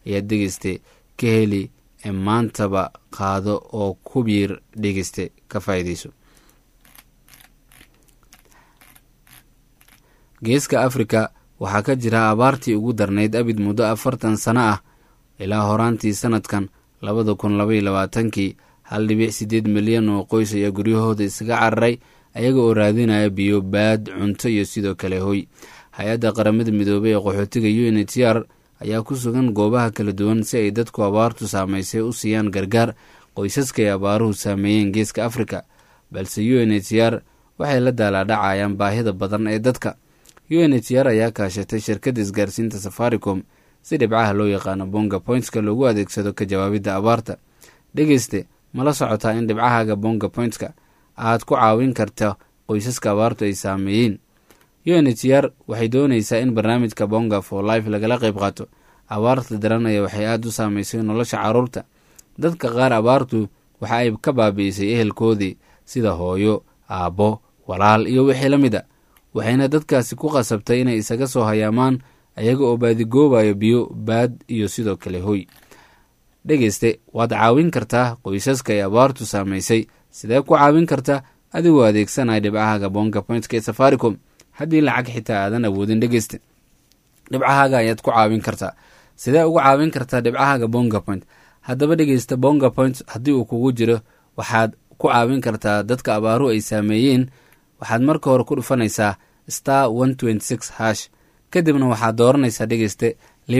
ayaad dhegeyste ka heli ee maantaba qaado oo ku biir dhegeyste ka faa'iideyso geeska afrika waxaa ka jira abaartii ugu darnayd abid muddo afartan sano ah ilaa horaantii sanadkan labada kun labaiyo labaatankii hal dhibic siddeed milyan oo qoys ayaa guryahooda isaga cararay ayaga oo raadinaya biyo baad cunto iyo sidoo kale hoy hay-adda qaramada midoobey ee qaxootiga u n h r ayaa ku sugan goobaha kala duwan si ay dadku abaartu saamaysay u siiyaan gargaar qoysaska ay abaaruhu saameeyeen geeska afrika balse u n h r waxay la daalaadhacayaan baahida badan ee dadka u n h r ayaa kaashatay shirkadda isgaarsiinta safaricom si dhibcaha loo yaqaano bonga pointska loogu adeegsado ka jawaabidda abaarta dhegeyste mala socotaa in dhibcahaaga bonga pointska aad ku caawin karta qoysaska abaartu ay saameeyeen u n h r waxay doonaysaa in barnaamijka bonga for life lagala qayb qaato abaarta daranaya waxay aada u saameysay nolosha caruurta dadka qaar abaartu waxa ay ka baabi'isay ehelkoodii sida hooyo aabbo walaal iyo wixii la mid a waxayna dadkaasi ku qasabtay inay isaga soo hayaamaan ayaga oo baadigoobayo biyo baad iyo sidoo kale hoy dhegeyste waad caawin kartaa qoysaska ay abaartu saamaysay sidee ku caawin karta adigoo adeegsanaya dhibcahaaga bonga pointka ee safaricom haddii lacag xitaa aadan awoodin dhegeyste dhibcahaaga ayaad ku caawin kartaa sidee ugu caawin kartaa dhibcahaaga bonga point haddaba dhegeysta bonga point haddii uu kugu jiro waxaad ku caawin kartaa dadka abaaruhu ay saameeyeen waxaad marka hore ku dhufanaysaa star one twenty six hash kadibna waxaad dooranaysaa dhegeyste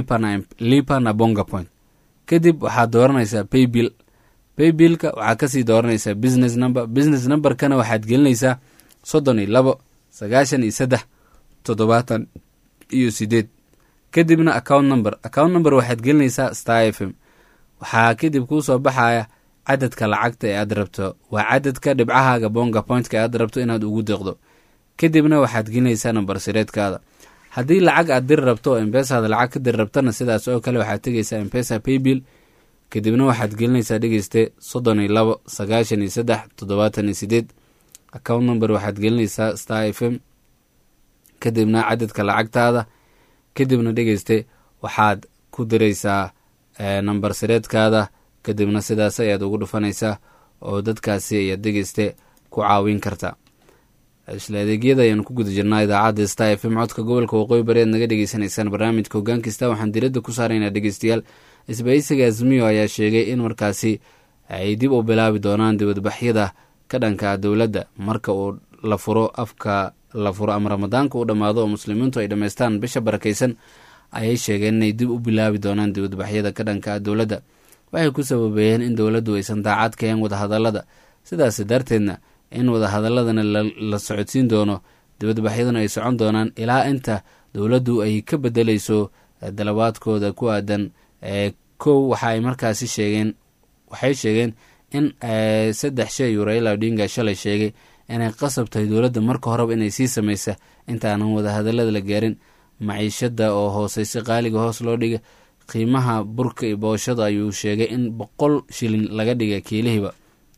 lipana bonga point kadib waxaad dooranaysaa paybill paybillka waxaad kasii dooranaysaa business number business numberkana waxaad gelinaysaa soddon iyo labo sagaashan iyo saddex toddobaatan iyo sideed kadibna account number account number waxaad gelinaysaa star f m waxaa kadib kuu soo baxaya cadadka lacagta ee aad rabto waa cadadka dhibcahaaga bonga pointka ee aad rabto inaad ugu deeqdo kadibna waxaad gelinaysaa nambar sireedkaada haddii lacag aad diri rabto oo embesaada lacag ka diri rabtana sidaas oo kale waxaad tegaysaa embesa paybill kadibna waxaad gelinaysaa dhegeyste soddon iyo labo sagaashan iyo saddex toddobaatan iyo sideed account number waxaad gelinaysaa star f m kadibna cadadka lacagtaada kadibna dhegeyste waxaad ku diraysaa nambar sireedkaada kadibna sidaas ayaad ugu dhufanaysaa oo dadkaasi ayaad dhegeyste ku caawin kartaa isla adeegyada ayaan ku guda jirnaa idaacadda sta f m codka gobolka waqooyi bari aad naga dhegeysanaysaan barnaamijka hoggaan kasta waxaan diradda ku saaraynaa dhegeystayaal isbahaysiga azmiyo ayaa sheegay in markaasi ay dib u bilaabi doonaan dibadbaxyada ka dhanka dowladda marka uu la furo afka la furo ama ramadaanka u dhammaado oo muslimiintu ay dhammaystaan bisha barakaysan ayay sheegeen inay dib u bilaabi doonaan dibadbaxyada ka dhanka dowladda waxay ku sababeeyeen in dowladdu aysan daacad kahen wadahadallada sidaas darteedna in wadahadaladana la socodsiin doono dibadbaxyaduna ay socon doonaan ilaa inta dowladdu ay ka bedelayso dalabaadkooda ku aadan kow waxa ay markaasi sheegeen waxay sheegeen in saddex shay uu raila odinga shalay sheegay inay qasab tahay dowladda marka horeba inay sii samaysa intaanan wadahadalada la gaarin maciishada oo hooseysa qaaliga hoos loo dhiga qiimaha burka iyo booshada ayuu sheegay in boqol shilin laga dhiga kiilihiiba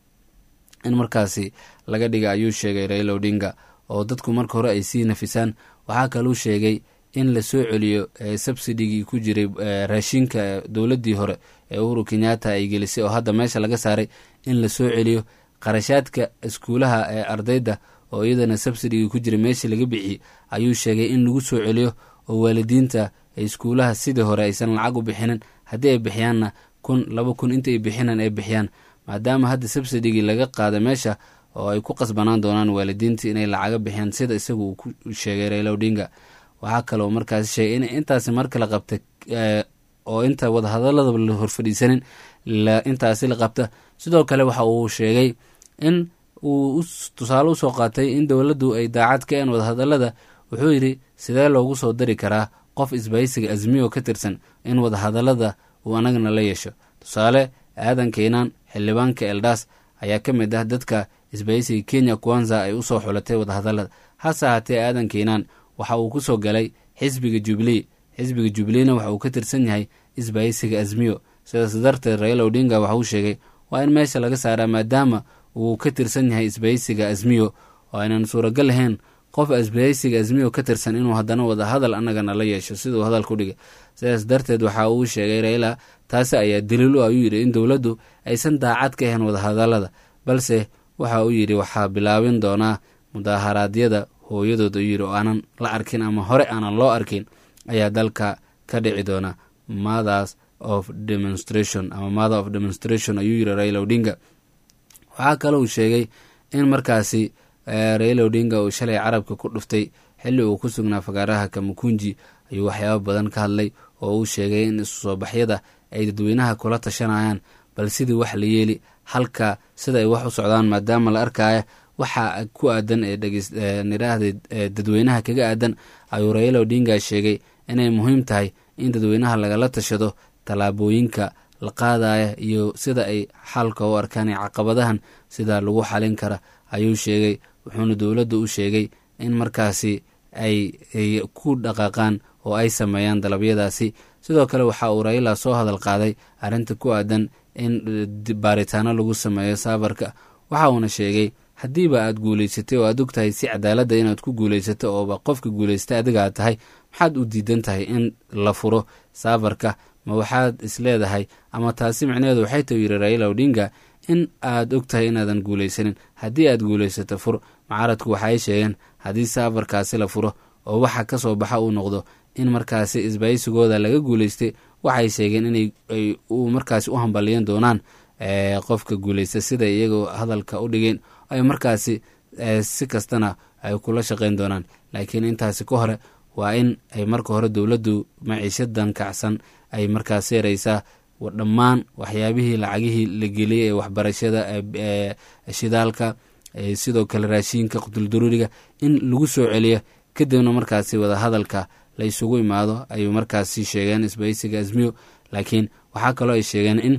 in markaasi laga dhiga ayuu sheegay raila odinga oo dadku marka hore ay sii nafisaan waxaa kaluu sheegay in la soo celiyo subsidigii ku jiray raashinka dowladdii hore ee uhuru kenyatta ay gelisay oo hadda meesha laga saaray in la soo celiyo qarashaadka iskuulaha ee ardayda oo iyadana subsidigii ku jiray meeshii laga bixiyey ayuu sheegay in lagu soo celiyo oo waalidiinta iskuulaha sidii hore aysan lacag u bixinin haddii ay bixiyaanna kun laba kun inta ay bixinaan ay bixiyaan maadaama hadda subsidigii laga qaada meesha oo ay ku qasbanaan doonaan waalidiinta inay lacaga bixiyaan sida isagu uu ku sheegay raila odinga waxaa kaloo markaasi sheegay in intaasi marka la qabta oo inta wadahadaladaba la horfadhiisanin intaasi la qabta sidoo kale waxa uu sheegay in uu tusaale usoo qaatay in dowladdu ay daacad ka een wadahadalada wuxuu yidhi sidee loogu soo dari karaa qof isbahaysiga azmiyo ka tirsan in wadahadalada uu anagana la yeesho tusaale aadan keenaan xildhibaanka eldas ayaa ka mid ah dadka isbahaysiga kenya kwanza ay usoo xulatay wadahadalada hase ahaatee aadan keenaan waxa uu kusoo galay xisbiga jubilee xisbiga jubileena waxa uu ka tirsan yahay isbahaysiga azmiyo sidaas darteed raila odinga waxa uu sheegay waa in meesha laga saaraa maadaama uu ka tirsan yahay isbahaysiga azmiyo oo aynan suuragal lahayn qof asbahaysiga azmiyo ka tirsan inuu haddana wadahadal annagana la yeesho siduu hadalku dhigay sidaas darteed waxa uu sheegay raila taasi ayaa daliil u ayuu yidhi in dowladdu aysan daacad ka ahayn wadahadalada balse waxa uu yidhi waxaa bilaabin doonaa mudaharaadyada hooyadood ayuu yidhi oo aanan la arkin ama hore aanan loo arkin ayaa dalka ka dhici doona mothers of demonstration ama mother of demonstration ayuu yidhi raila odinga waxaa kale uu sheegay in markaasi raila odinga uu shalay carabka ku dhuftay xilli uu ku sugnaa fagaaraha kamukunji ayuu waxyaabo badan ka hadlay oo uu sheegay in isu soo baxyada ay dadweynaha kula tashanayaan bal sidii wax la yeeli halka sida ay wax u socdaan maadaama la arkaya waxa ku aadan ee nidhaahda dadweynaha kaga aadan ayuu raila odinga sheegay inay muhiim tahay in dadweynaha lagala tashado tallaabooyinka la qaadaya iyo sida ay xalka u arkaan ee caqabadahan sida lagu xalin kara ayuu sheegay wuxuuna dowladda u sheegay in markaasi ay ku dhaqaaqaan oo ay sameeyaan dalabyadaasi sidoo kale waxa uu raila soo hadal qaaday arrinta ku aadan in baaritaano lagu sameeyo saafarka waxa uuna sheegay haddiiba aad guulaysatay oo aad og tahay si cadaaladda inaad ku guulaysato ooba qofka guulaystay adiga aad tahay maxaad u diidan tahay in la furo saafarka ma waxaad isleedahay ama taasi micnaheedu waxay tahu yidhi raila odinga in aad og tahay inaadan guulaysanin haddii aad guulaysato fur mucaaradku waxaay sheegeen haddii saafarkaasi la furo oo waxa ka soo baxa uu noqdo in markaasi isbaysigooda laga guulaystay waxay sheegeen inay markaasi u hambaliyan doonaan qofka guulaysta sida iyagoo hadalka u dhigeen ay markaasi si kastana ay kula shaqayn doonaan laakiin intaasi ka hore waa in ay marka hore dowladdu maciishadan kacsan ay markaas yaraysaa dhammaan waxyaabihii lacagihii la geliyay ee waxbarashada shidaalka sidoo kale raashiinka qutuldaruuriga in lagu soo celiyo kadibna markaasi wadahadalka la isugu imaado ayuu markaasi sheegeen isbaysiga azmiyo laakiin waxaa kaloo ay sheegeen in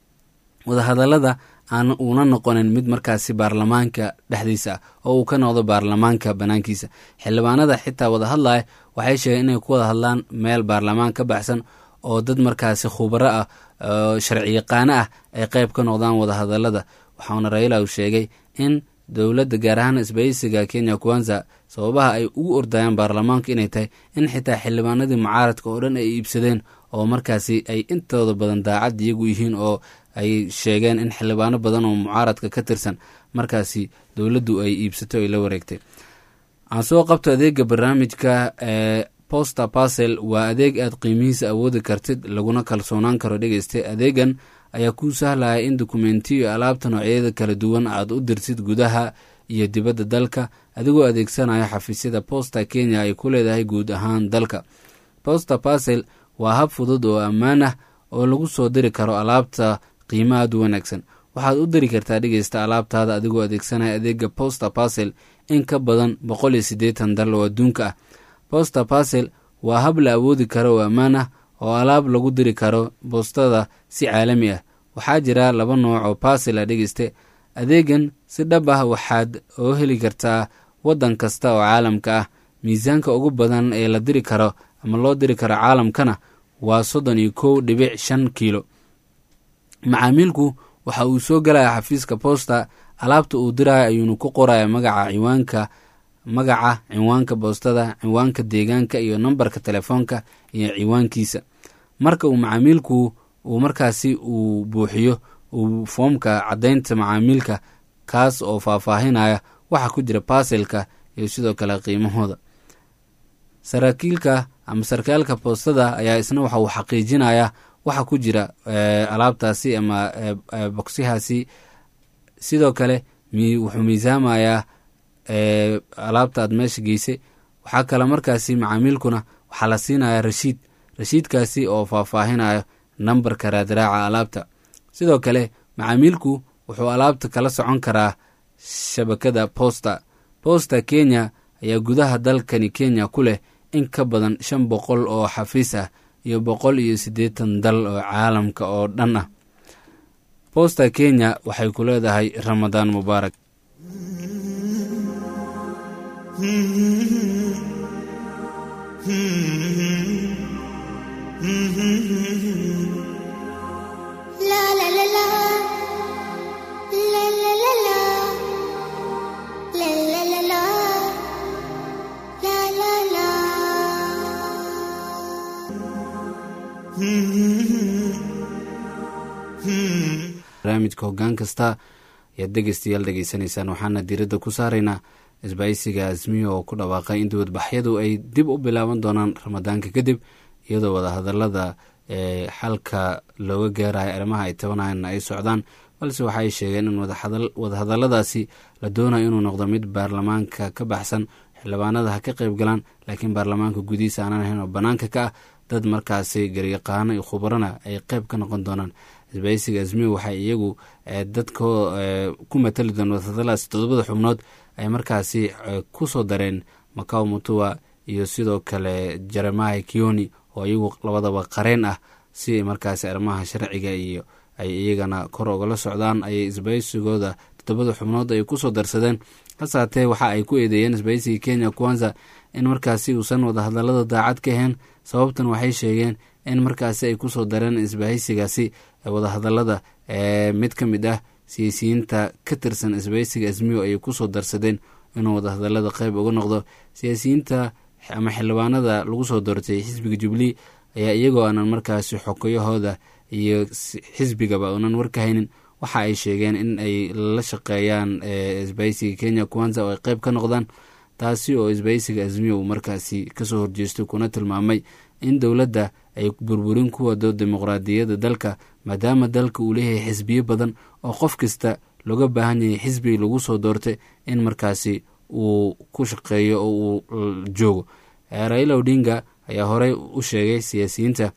wadahadalada aan uuna noqonin mid markaasi baarlamaanka dhexdiisa ah oo uu ka noqdo baarlamaanka banaankiisa xildhibaanada xitaa wada hadlaya waxay sheegeen inay ku wada hadlaan meel baarlamaan ka baxsan oo dad markaasi khubaro ah oo sharciyaqaano ah ay qeyb ka noqdaan wadahadalada waxauna raila uu sheegay in dowladda gaar ahaan isbaysiga kenya kwanza sababaha ay ugu ordayaan baarlamaanku inay tahay in xitaa xildhibaanadii mucaaradka oo dhan ay iibsadeen oo markaasi ay intooda badan daacad iyagu yihiin oo ay sheegeen in xildhibaano badan oo mucaaradka ka tirsan markaasi dowladdu ay iibsato ay la wareegtay aan soo qabto adeega barnaamijka ee poster parcel waa adeeg aad qiimihiisa awoodi kartid laguna kalsoonaan karo dhegeysta adeegan ayaa kuu sahlaya in dokumentiyo alaabta noocyada kala duwan aad u dirtid gudaha iyo dibadda dalka adigoo adeegsanaya xafiisyada posta kenya ay ku leedahay guud ahaan dalka poster parcel waa hab fudud oo ammaan ah oo lagu soo diri karo alaabta qiimo aad u wanaagsan waxaad u diri kartaa dhegeysta alaabtaada adigoo adeegsanaya adeega poster parcel in ka badan boqol iyo siddeetan dal oo adduunka ah poster parcel waa hab la awoodi karo oo ammaan ah oo alaab lagu diri karo boostada si caalami ah waxaa jira laba nooc oo parcel a dhegeyste adeegan si dhab ah waxaad oo heli kartaa waddan kasta oo caalamka ah miisaanka ugu badan ee la diri karo ama loo diri karo caalamkana waa soddon iyo kow dhibic shan kiilo macaamiilku waxa uu soo galaya xafiiska posta alaabta uu diraya ayuuna ku qoraya magaca ciwaanka magaca ciwaanka boostada ciwaanka deegaanka iyo nambarka telefoonka iyo ciwaankiisa marka uu macaamiilku uu markaasi uu buuxiyo uu foomka caddaynta macaamiilka kaas oo faahfaahinaya waxa ku jira baasilka iyo sidoo kale qiimahooda saraakiilka ama sarkaalka boostada ayaa isna waxa uu xaqiijinayaa waxa ku jira alaabtaasi ama bogsyahaasi sidoo kale wuxuu miisaamayaa alaabta aad meesha geysay waxaa kale markaasi macaamiilkuna waxaa la siinayaa rashiid rashiidkaasi oo faahfaahinayo nambarka raadraaca alaabta sidoo kale macaamiilku wuxuu alaabta kala socon karaa shabakada posta posta kenya ayaa gudaha dalkani kenya ku leh in ka badan shan boqol oo xafiis ah iyo boqol iyo siddeetan dal oo caalamka oo dhan ah posta kenya waxay ku leedahay ramadaan mubaarak La la la la. La la la la. La la la la. barnaamijka hoggaan kasta ayaad dhegeystayaal dhegeysanaysaan waxaana diiradda ku saaraynaa isbaaysiga asmiyo oo ku dhawaaqay in dibadbaxyadu ay dib u bilaaban doonaan ramadaanka kadib iyadoo wadahadalada ee xalka looga gaarayo arrimaha ay tabanayaan ay socdaan balse waxaay sheegeen in wadahadaladaasi la doonayo inuu noqdo mid baarlamaanka ka baxsan xildhibaanada ha ka qayb galaan laakiin baarlamaanka gudihiisa aanan ahayn oo banaanka ka ah dad markaasi garyaqaano iyo khubarana ay qayb ka noqon doonaan isbaysiga asmiyo waxay iyagu dadka ku matali doon wadahadaladaasi todobada xubnood ay markaasi ku soo dareen macaw mutua iyo sidoo kale jeremahi kioni oo iyagu labadaba qareen ah si markaasi arrimaha sharciga iyo ay iyagana kor ogala socdaan ayay isbaysigooda todobada xubnood ay kusoo darsadeen hase haatee waxa ay ku eedeeyeen isbaysiga kenya kwanza in markaasi uusan wadahadalada daacad ka ahayn sababtan waxay sheegeen in markaasi ay kusoo dareen isbahaysigaasi wadahadalada mid ka mid ah siyaasiyiinta ka tirsan isbaysiga asmiyo ayay kusoo darsadeen inuu wadahadalada qeyb uga noqdo siyaasiyiinta ama xildhibaanada lagu soo doortay xisbiga jubilee ayaa iyagoo aanan markaasi xokayahooda iyo xisbigaba uunan warka haynin waxa ay sheegeen in ay la shaqeeyaan isbaysiga kenya kwanza oo ay qeyb ka noqdaan taasi oo isbaysiga asmiyo uu markaasi kasoo horjeestay kuna tilmaamay in dowladda ay burburin ku wado dimuqraadiyadda dalka maadaama dalka uu leeyahay xisbiyo badan oo qof kasta looga baahan yahay xisbigi lagu soo doortay in markaasi uu ku shaqeeyo oo uu joogo raila odinga ayaa horey u sheegay siyaasiyiinta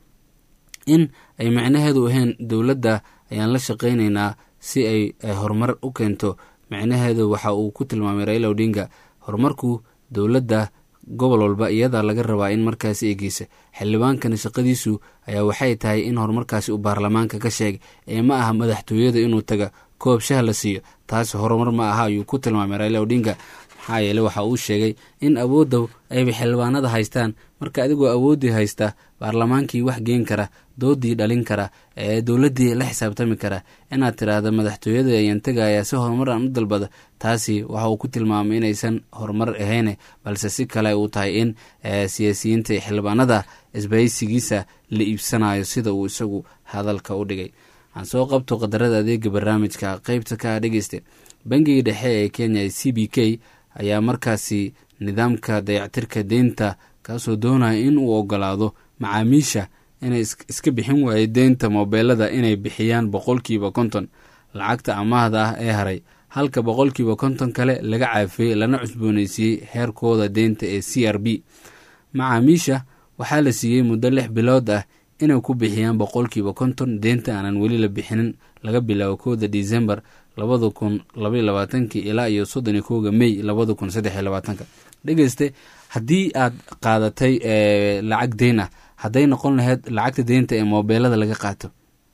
in ay macnaheedu ahayn dowladda ayaan la shaqaynaynaa si ay horumar u keento macnaheedu waxa uu ku tilmaamay raila odinga horumarku dowladda gobol walba iyadaa laga rabaa in markaasi egeysa xildhibaankana shaqadiisu ayaa waxay tahay in horumarkaasi uu baarlamaanka ka sheegay ee ma aha madaxtooyada inuu taga koob shah la siiyo taasi horumar ma aha ayuu ku tilmaamay raila odinga maxaa yeele waxa uu sheegay in awoodda ayba xildhibaanada haystaan marka adigoo awooddii haysta baarlamaankii wax geen kara doodii dhalin kara ee dowladdii la xisaabtami kara inaad tiraahda madaxtooyada ayaan tegaya si horumar aan u dalbada taasi waxa uu ku tilmaamay inaysan horumar ahayne balse si kale uu tahay in siyaasiyiinta iyo xildhibaanada isbaysigiisa la iibsanayo sida uu isagu hadalka u dhigay aan soo qabto qadarada adeega barnaamijka qeybta ka dhegeysta bangiga dhexe ee kenya c b k ayaa markaasi nidaamka dayactirka deynta kaasoo doonaya in uu ogolaado macaamiisha inay iska bixin waaye deynta moobeelada inay bixiyaan boqolkiiba konton lacagta amaahda ah ee haray halka boqolkiiba konton kale laga caafiyey lana cusbooneysiiyey heerkooda deynta ee c r b macaamiisha waxaa la siiyey muddo lix bilood ah inay ku bixiyaan boqolkiiba konton deynta aanan weli la bixinin laga bilaabo kowda december labada kun labaiy labaatankii ilaa iyo soddon iyo kowga may labada kun saddex iyo labaatanka dhegeyste haddii aad qaadatay lacag deyn ah hadday noqon lahayd lacagta deynta ee moobeelada laga qaato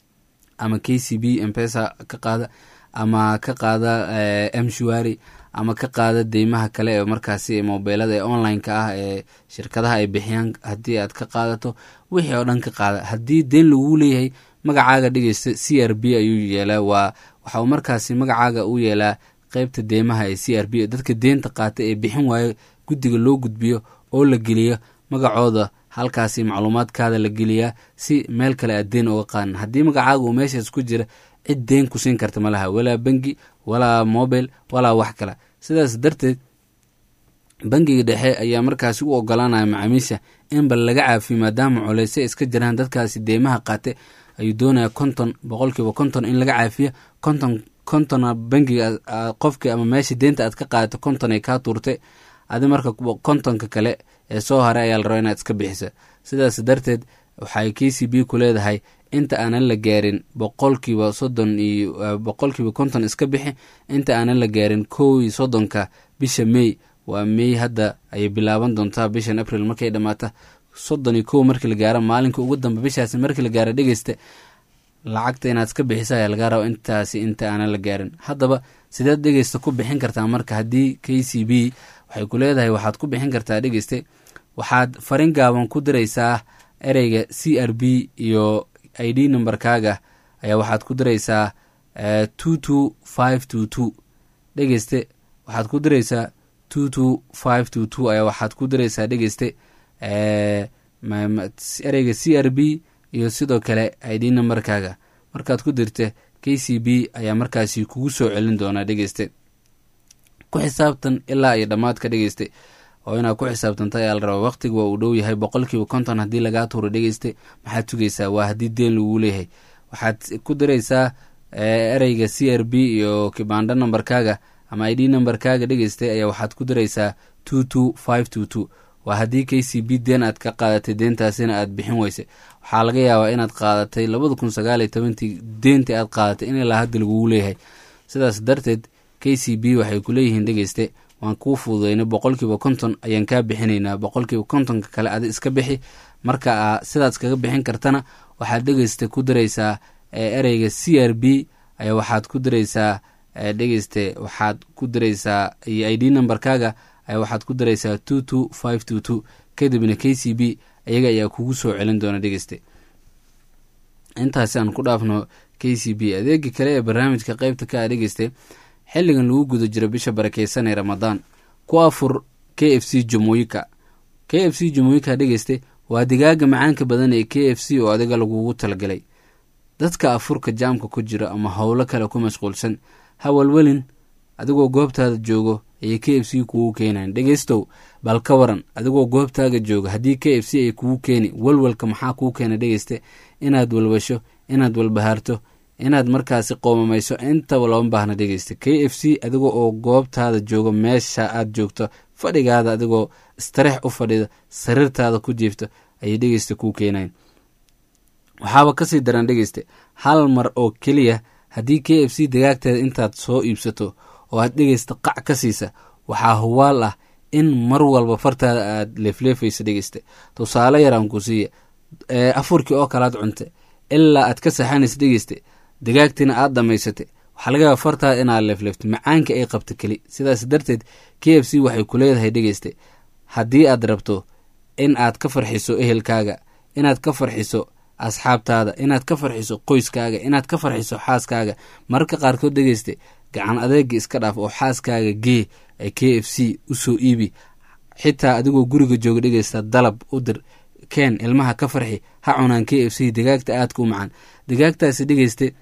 ama k c b mpesa ka qaada ama ka qaada mshuari ama ka qaada deymaha kale ee markaasi moobeelada ee online-ka ah ee shirkadaha ay bixiyaan haddii aad ka qaadato wixii oo dhan ka qaada haddii deyn lagu leeyahay magacaaga dhegeysta c r b ayuu yeelaa waa waxa uu markaasi magacaaga u yeelaa qeybta deymaha ee c r b dadka deynta qaata ee bixin waayo guddiga loo gudbiyo oo la geliyo magacooda halkaasi macluumaadkaada la geliyaa si meel kale aad deyn uga qaadan haddii magacaaga uu meeshaas ku jira cid deyn ku siin karta malaha walaa bangi walaa mobile walaa wax kale sidaas darteed bangiga dhexe ayaa markaasi u ogolaanaya macaamiisha in bal laga caafiyo maadaama culeyse iska jiraan dadkaasi deymaha qaate ayuu doonaya konton boqolkiiba konton in laga caafiyo konton kontona bangiga qofkii ama meesha deynta aad ka qaadato konton ay kaa tuurtay adi marka kontonka kale ee soo haray ayaa la raba inaad iska bixisa sidaas darteed waxay k c b ku leedahay inta aanan la gaarin boqolkiiba soddon iyo boqolkiiba konton iska bixi inta aanan la gaarin kow iyo soddonka bisha may waa may hadda ayay bilaaban doontaa bishan april markay dhammaata soddon iyo kow markii la gaaro maalinka ugu dambe bishaasi markii la gaaro dhegeysta lacagta inaad iska bixisa ayaa laga raba intaasi inta aanan la gaarin haddaba sideed dhegeysta ku bixin kartaa marka haddii k c b waxay ku leedahay waxaad ku bixin kartaa dhegeyste waxaad farin gaaban ku diraysaa ereyga c r b iyo i d numberkaaga ayaa waxaad ku diraysaa two two five two two dhegeyste waxaad ku diraysaa two two five two two ayaa waxaad ku diraysaa dhegeyste ereyga c r b iyo sidoo kale id nambarkaaga markaad ku dirta k c b ayaa markaasi kugu soo celin doonaa dhegeyste ku xisaabtan ilaa iyo dhammaadka dhegeyste oo inaad ku xisaabtanta ayaa la rabaa waqtiga waa uu dhow yahay boqolkiiba konton haddii lagaa tuuro dhegeyste maxaad sugaysaa waa haddii deen lagu leeyahay waxaad ku diraysaa ereyga c r b iyo kibandho nambarkaaga ama id nambarkaaga dhegeysta ayaa waxaad ku diraysaa two two five two two waa haddii k c b deen aad ka qaadatay deentaasina aad bixin weyse waxaa laga yaabaa inaad qaadatay labada kun sagaal iyo tobantii deentii aad qaadatay in ilaa hadda lagugu leeyahay sidaas darteed k c b waxay ku leeyihiin dhegeyste waan kuu fududaynay boqolkiiba konton ayaan kaa bixinaynaa boqolkiiba kontonka kale adi iska bixi marka sidaad iskaga bixin kartana waxaad dhegeysta ku diraysaa ereyga c r b ayaa waxaad ku diraysaa dhegeyste waxaad ku diraysaa iyo id nambarkaaga ayaa waxaad ku diraysaa two two five two two kadibna k c b iyaga ayaa kugu soo celin doona dhegeyste intaasi aan ku dhaafno k c b adeegii kale ee barnaamijka qeybta ka a dhegeyste xilligan lagu guda jiro bisha barakeysan ee ramadaan ku afur k f c jumuika k f c jumuika dhegeyste waa digaaga macaanka badan ee k f c oo adiga lagugu talagalay dadka afurka jaamka ku jira ama howlo kale ku mashquulsan hawalwelin adigoo goobtaada joogo ayay k f c kugu keenayan dhegeystow bal ka waran adigoo goobtaaga jooga haddii k f c ay kugu keeni walwalka maxaa kuu keena dhegeyste inaad walwasho inaad walbahaarto inaad markaasi qoomamayso intaba looma baahna dhegeysta k f c adiga oo goobtaada joogo meesha aad joogto fadhigaada adigoo istareex u fadhida sariirtaada ku jiifto ayay dhegeysta kuu keenayan waxaaba kasii daran dhegeyste hal mar oo keliya haddii k f c dagaagteeda intaad soo iibsato oo aad dhegeysta qac ka siisa waxaa huwaal ah in mar walba fartaada aad leefleefaysa dhegeysta tusaale yaraan ku siiya afurkii oo kalaad cunta ilaa aad ka saxanaysa dhegeyste dagaagtiina aad dhamaysatay waxaa laga yaaba fartaada inaad leefleefta macaanka ay qabto keli sidaas darteed k f c waxay ku leedahay dhegeyste haddii aad rabto in aad ka farxiso ehelkaaga inaad ka farxiso asxaabtaada inaad ka farxiso qoyskaaga inaad ka farxiso xaaskaaga mararka qaarkood dhegeyste gacan adeega iska dhaaf oo xaaskaaga gee ee k f c usoo iibi xitaa adigoo guriga jooga dhegeysta dalab u dir keen ilmaha ka farxi ha cunaan k f c digaagta aadka u macaan digaagtaasi dhegeyste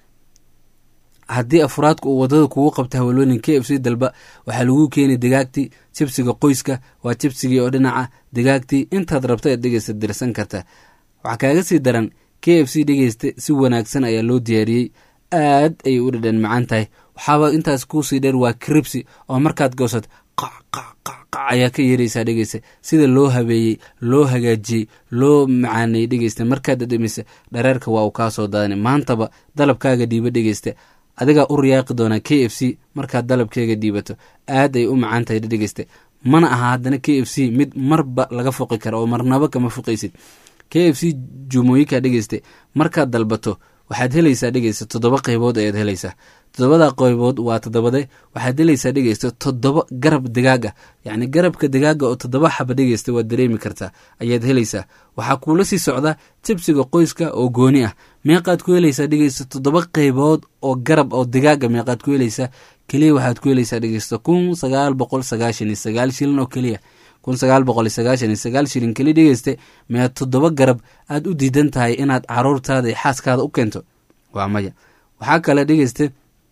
haddii afraadka uu wadada kugu qabta hawalwelin k f c dalba waxaa lagu keeni digaagtii jibsiga qoyska waa jibsigii oo dhinaca digaagtii intaad rabta eed dhegeysta dirsan karta waxaa kaaga sii daran k f c dhegeyste si wanaagsan ayaa loo diyaariyey aad ayay u dhadhan macaan tahay waxaaba intaas kuusii dheer waa cribsi oo markaad goosad qaqaqaqac ayaa ka yeeraysaa dhegeysta sida loo habeeyey loo hagaajiyey loo macaaneyey dhegeysta markaad dhadhamisa dhareerka waa uu kaa soo daadana maantaba dalabkaaga dhiiba dhegeysta adigaa u riyaaqi doonaa k f c markaad dalabkeega dhiibato aad ay u macaan tahay dhegeysta mana aha haddana k f c mid marba laga foqi kara oo marnaba kama foqaysid k f c jumooyinka dhegeyste markaad dalbato waxaad helaysaa dhegeysta toddoba qaybood ayaad helaysaa toddobada qaybood waa toddobade waxaad helaysaa dhegeysta toddoba garab digaag ah yacni garabka digaaga oo toddoba xaba dhegeysta waad dareemi kartaa ayaad helaysaa waxaa kuula sii socda jibsiga qoyska oo gooni ah meeqaad ku helaysaa dhegeysta toddoba qaybood oo garab oo digaaga meeqaad ku helaysaa keliya waxaad ku helaysaa dhegeysta kun sagaal boqol sagaashan iyo sagaal shilin oo keliya kun sagaal boqol iyo sagaashan iyo sagaal shilin keli dhegeyste mead toddoba garab aad u diidan tahay inaad caruurtaada iyo xaaskaada u keento waa maya waxaa kale dhegeyste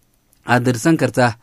aad dirsan kartaa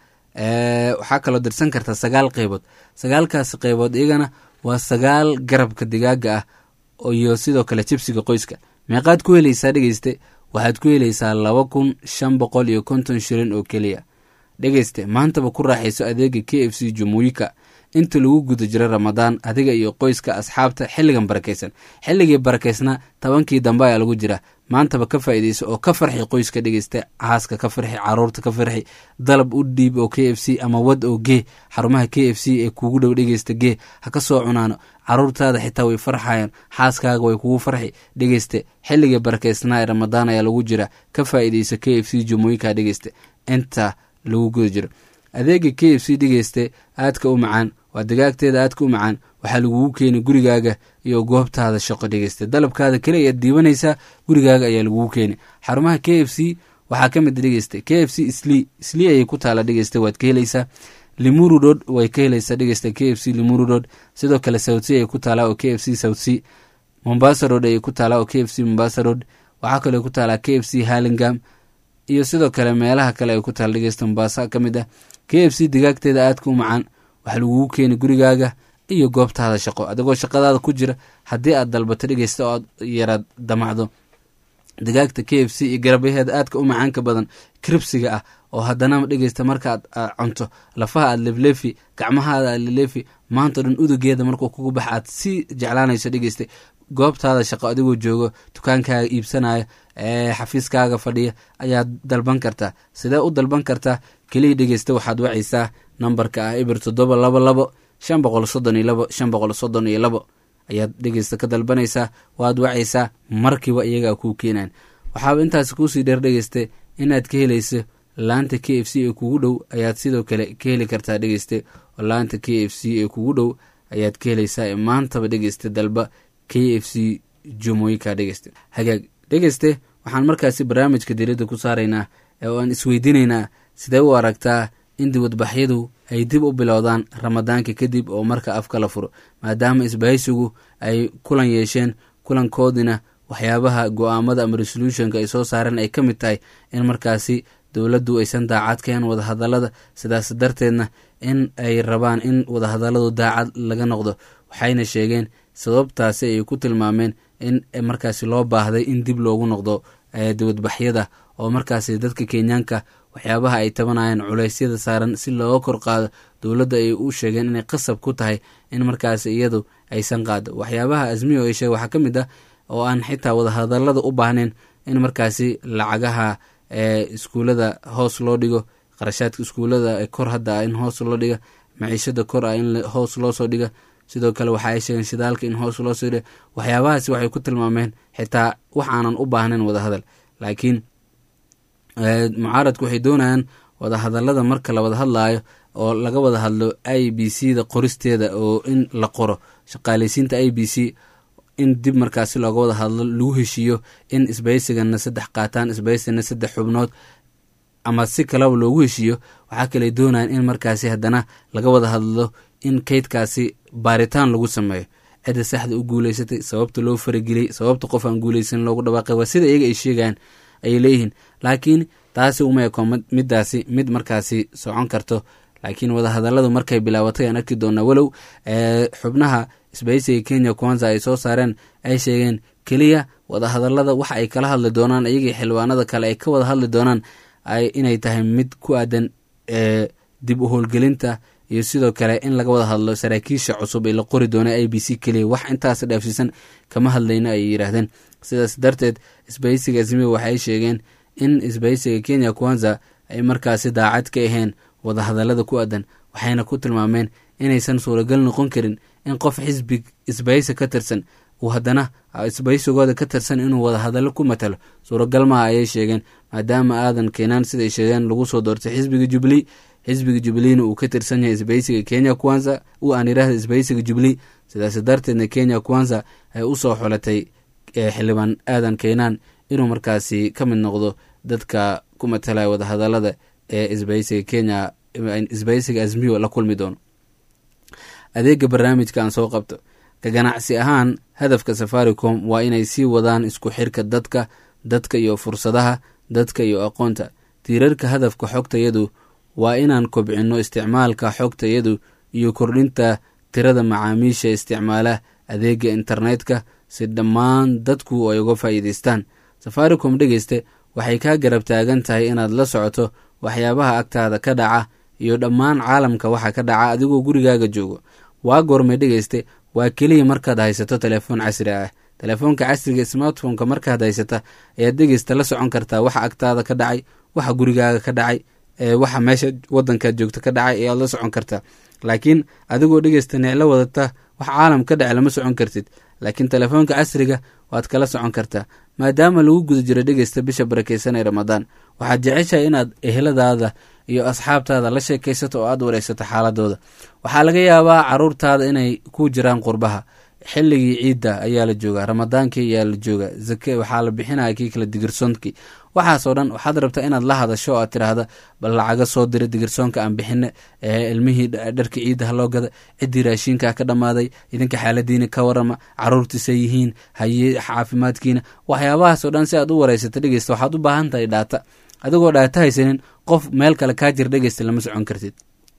waxaa kaloo dirsan kartaa sagaal qeybood sagaalkaas qeybood iyagana waa sagaal garabka digaaga ah iyo sidoo kale jibsiga qoyska meeqaad ku helaysaa dhegeyste waxaad ku helaysaa laba kun shan boqol iyo konton shilin oo keliya dhegeyste maantaba ku raaxayso adeega k f c jumuuyika inta lagu guda jiro ramadaan adiga iyo qoyska asxaabta xilligan barakaysan xilligii barakaysna tobankii dambe ayaa lagu jira maantaba ka faa'iidayso oo ka farxi qoyska dhegeysta caaska ka farxi caruurta ka farxi dalab u dhiib oo k f c ama wad oo gee xarumaha k f c ee kuugu dhow dhegeysta gee ha ka soo cunaano caruurtaada xitaa way farxayaan xaaskaaga way kugu farxi dhegeyste xilligii barakaysnaa ee ramadaan ayaa lagu jira ka faa'iidayso k f c jumooyinka dhegeysta inta lagu guda jiro adeega k f c dhegeyste aadka u macaan waa digaagteeda aadka u macaan waxaa lagugu keeni gurigaaga iyo goobtaada shaqo dhegeysta dalabkaada kale ayaad diibanaysaa gurigaaga ayaa lagugu keeni xarumaha k f c waxaa ka mid dhegeysta k f c sli sli ayay ku taala dhegeysta waad ka helaysaa limuru road way ka helaysaa dhegeysta k f c limuru road sidoo kale south c ayay ku taalaa oo k f c south c mombasa road ayay ku taalaa oo k f c mombasa road waxaa kaloo ku taalaa k f c halingam iyo sidoo kale meelaha kale ay ku taala dhegeysta mombasa ka mid ah k f c digaagteeda aadka u macaan waxa lagugu keeni gurigaaga iyo goobtaada shaqo adigoo shaqadaada ku jira haddii aad dalbato dhegeysta oo aad yaraad damacdo digaagta k f c iyo garabyaheeda aadka u macaanka badan kribsiga ah oo haddana dhegeysta markaaad cunto lafaha aad leflefi gacmahaada aad lelefi maanta dhan udugeeda markuu kugu bax aad si jeclaanayso dhegeysta goobtaada shaqo adigoo joogo dukaankaaga iibsanaya ee xafiiskaaga fadhiya ayaad dalban kartaa sidee u dalban kartaa keliya dhegeysta waxaad wacaysaa nambarka ah ibir toddoba labo labo shan boqol soddon iyo labo shan boqol soddon iyo labo ayaad dhegeysta ka dalbanaysaa waad wacaysaa markiiba iyagaa kuu keenaan waxaaba intaas kuusii dheer dhegeyste inaad ka helayso laanta k f c ee kugu dhow ayaad sidoo kale ka heli kartaa dhegeyste oo laanta k f c ee kugu dhow ayaad ka helaysaa ee maantaba dhegeyste dalba k f c jumooyinka dhegeyste hagaag dhegeyste waxaan markaasi barnaamijka diradda ku saaraynaa oo aan isweydiinaynaa sidee u aragtaa in dibadbaxyadu ay dib u bilowdaan ramadaanka kadib oo marka afka la furo maadaama isbahaysigu ay kulan yeesheen kulankoodina waxyaabaha go-aamada ama resolutionka ay soo saareen ay ka mid tahay in markaasi dowladdu aysan daacad keen wadahadalada sidaas darteedna in ay rabaan in wadahadaladu daacad laga noqdo waxayna sheegeen sababtaasi ay ku tilmaameen in markaasi loo baahday in dib loogu noqdo dibadbaxyada oo markaasi dadka kenyaanka waxyaabaha ay tabanayaan culeysyada saaran si looga kor qaado dowladda ay u sheegeen inay qasab ku tahay in markaasi iyadu aysan qaado waxyaabaha asmiyo ay sheeg waxaa ka mid ah oo aan xitaa wadahadalada u baahnayn in markaasi lacagaha iskuulada hoos loo dhigo qarashaadka iskuulada kor hadda in hoos loo dhiga maciishada kor ah in hoos loosoo dhiga sidoo kale waxa ay sheegeen shidaalka in hoos loo soo dhiga waxyaabahaasi waxay ku tilmaameen xitaa wax aanan u baahnayn wadahadal laakiin mucaaradku waxay doonayaan wadahadalada marka la wada hadlaayo oo laga wada hadlo i b c da qoristeeda oo in la qoro shaqaaleysiinta i b c in dib markaasi looga wada hadlo lagu heshiiyo in isbaysigana saddex qaataan isbaysigana saddex xubnood ama si kalaba loogu heshiiyo waxaa kale doonayaan in markaasi haddana laga wada hadlo in kaydkaasi baaritaan lagu sameeyo cidda saxda u guuleysatay sababta loo farageliyey sababta qof aan guuleysan loogu dhawaaqay waa sida iyaga ay sheegayaan ayay leeyihiin laakiin taasi uma eko midaasi mid markaasi socon karto laakiin wadahadaladu markay bilaabatay aan arki doonaa walow xubnaha isbaysiga kenya kwanza ay soo saareen ay sheegeen keliya wadahadalada waxa ay kala hadli doonaan iyagii xildhibaanada kale ay ka wada hadli doonaan inay tahay mid ku aadan dib u howlgelinta iyo sidoo kale in laga wada hadlo saraakiisha cusub ee la qori doona i b c keliya wax intaas dhaafsiisan kama hadlayno ayay yidhaahdeen sidaas darteed isbaysiga asmiya waxay sheegeen in isbaysiga kenya kwanza ay markaasi daacad ka ahayn wadahadalada ku aadan waxayna ku tilmaameen inaysan suuragal noqon karin in qof xisbi isbaysi ka tirsan uu haddana isbaysigooda ka tirsan inuu wadahadalo ku matalo suuragal maha ayay sheegeen maadaama aadan keenaan siday sheegeen lagu soo doortay xisbiga jubilee xisbiga jubileena uu ka tirsan yahay isbaysiga kenya kwanza u aan yidhaahda isbaysiga jubilee sidaas darteedna kenya kwanza ay usoo xolatay xildhibaan aadan keenaan inuu markaasi ka mid noqdo dadka ku matalaya wadahadalada ee isbaysiga kenya isbaysiga asmiyo la kulmi doono adeega barnaamijka aan soo qabto ka ganacsi ahaan hadafka safaricom waa inay sii wadaan isku xirka dadka dadka iyo fursadaha dadka iyo aqoonta tiirarka hadafka xogtayadu waa inaan kobcinno isticmaalka xogtayadu iyo kordhinta tirada macaamiisha isticmaala adeega internetka si dhammaan dadku ay uga faa'iidaystaan safaricom dhegeyste waxay kaa garab taagan tahay inaad la socoto waxyaabaha agtaada ka dhaca iyo dhammaan caalamka waxa ka dhaca adigoo gurigaaga joogo waa goormay dhegeyste waa keliya markaad haysato telefoon casri ah telefoonka casriga smartphoneka markaad haysata ayaad dhegeysta la socon kartaa waxa agtaada ka dhacay waxa gurigaaga ka dhacay waxa meesha wadankaad joogta ka dhacay ayaad la socon kartaa laakiin adigoo dhegeysta neclo wadata wax caalam ka dhaca lama socon kartid laakiin telefoonka casriga waad kala socon kartaa maadaama lagu guda jiro dhegeysta bisha barakeysan ee ramadaan waxaad jeceshahay inaad eheladaada iyo asxaabtaada la sheekaysato oo aad wareysato xaaladooda waxaa laga yaabaa caruurtaada inay ku jiraan qurbaha xilligii ciidda ayaa la joogaa ramadaankii ayaa la joogaa zake waxaa la bixinaya kii kale digirsoonki waxaasoo dhan waxaad rabtaa inaad la hadasho oo aad tiraahda bal lacaga soo dira digirsoonka aan bixine ilmihii dharka ciidda haloo gada ciddii raashiinka ka dhammaaday idinka xaaladiina ka warama caruurtiisa yihiin haye caafimaadkiina waxyaabahaasoo dhan si aad u wareysata dhegeysta waxaad u baahan tahay dhaata adigoo dhaata haysanin qof meel kale kaa jira dhegeysta lama socon kartid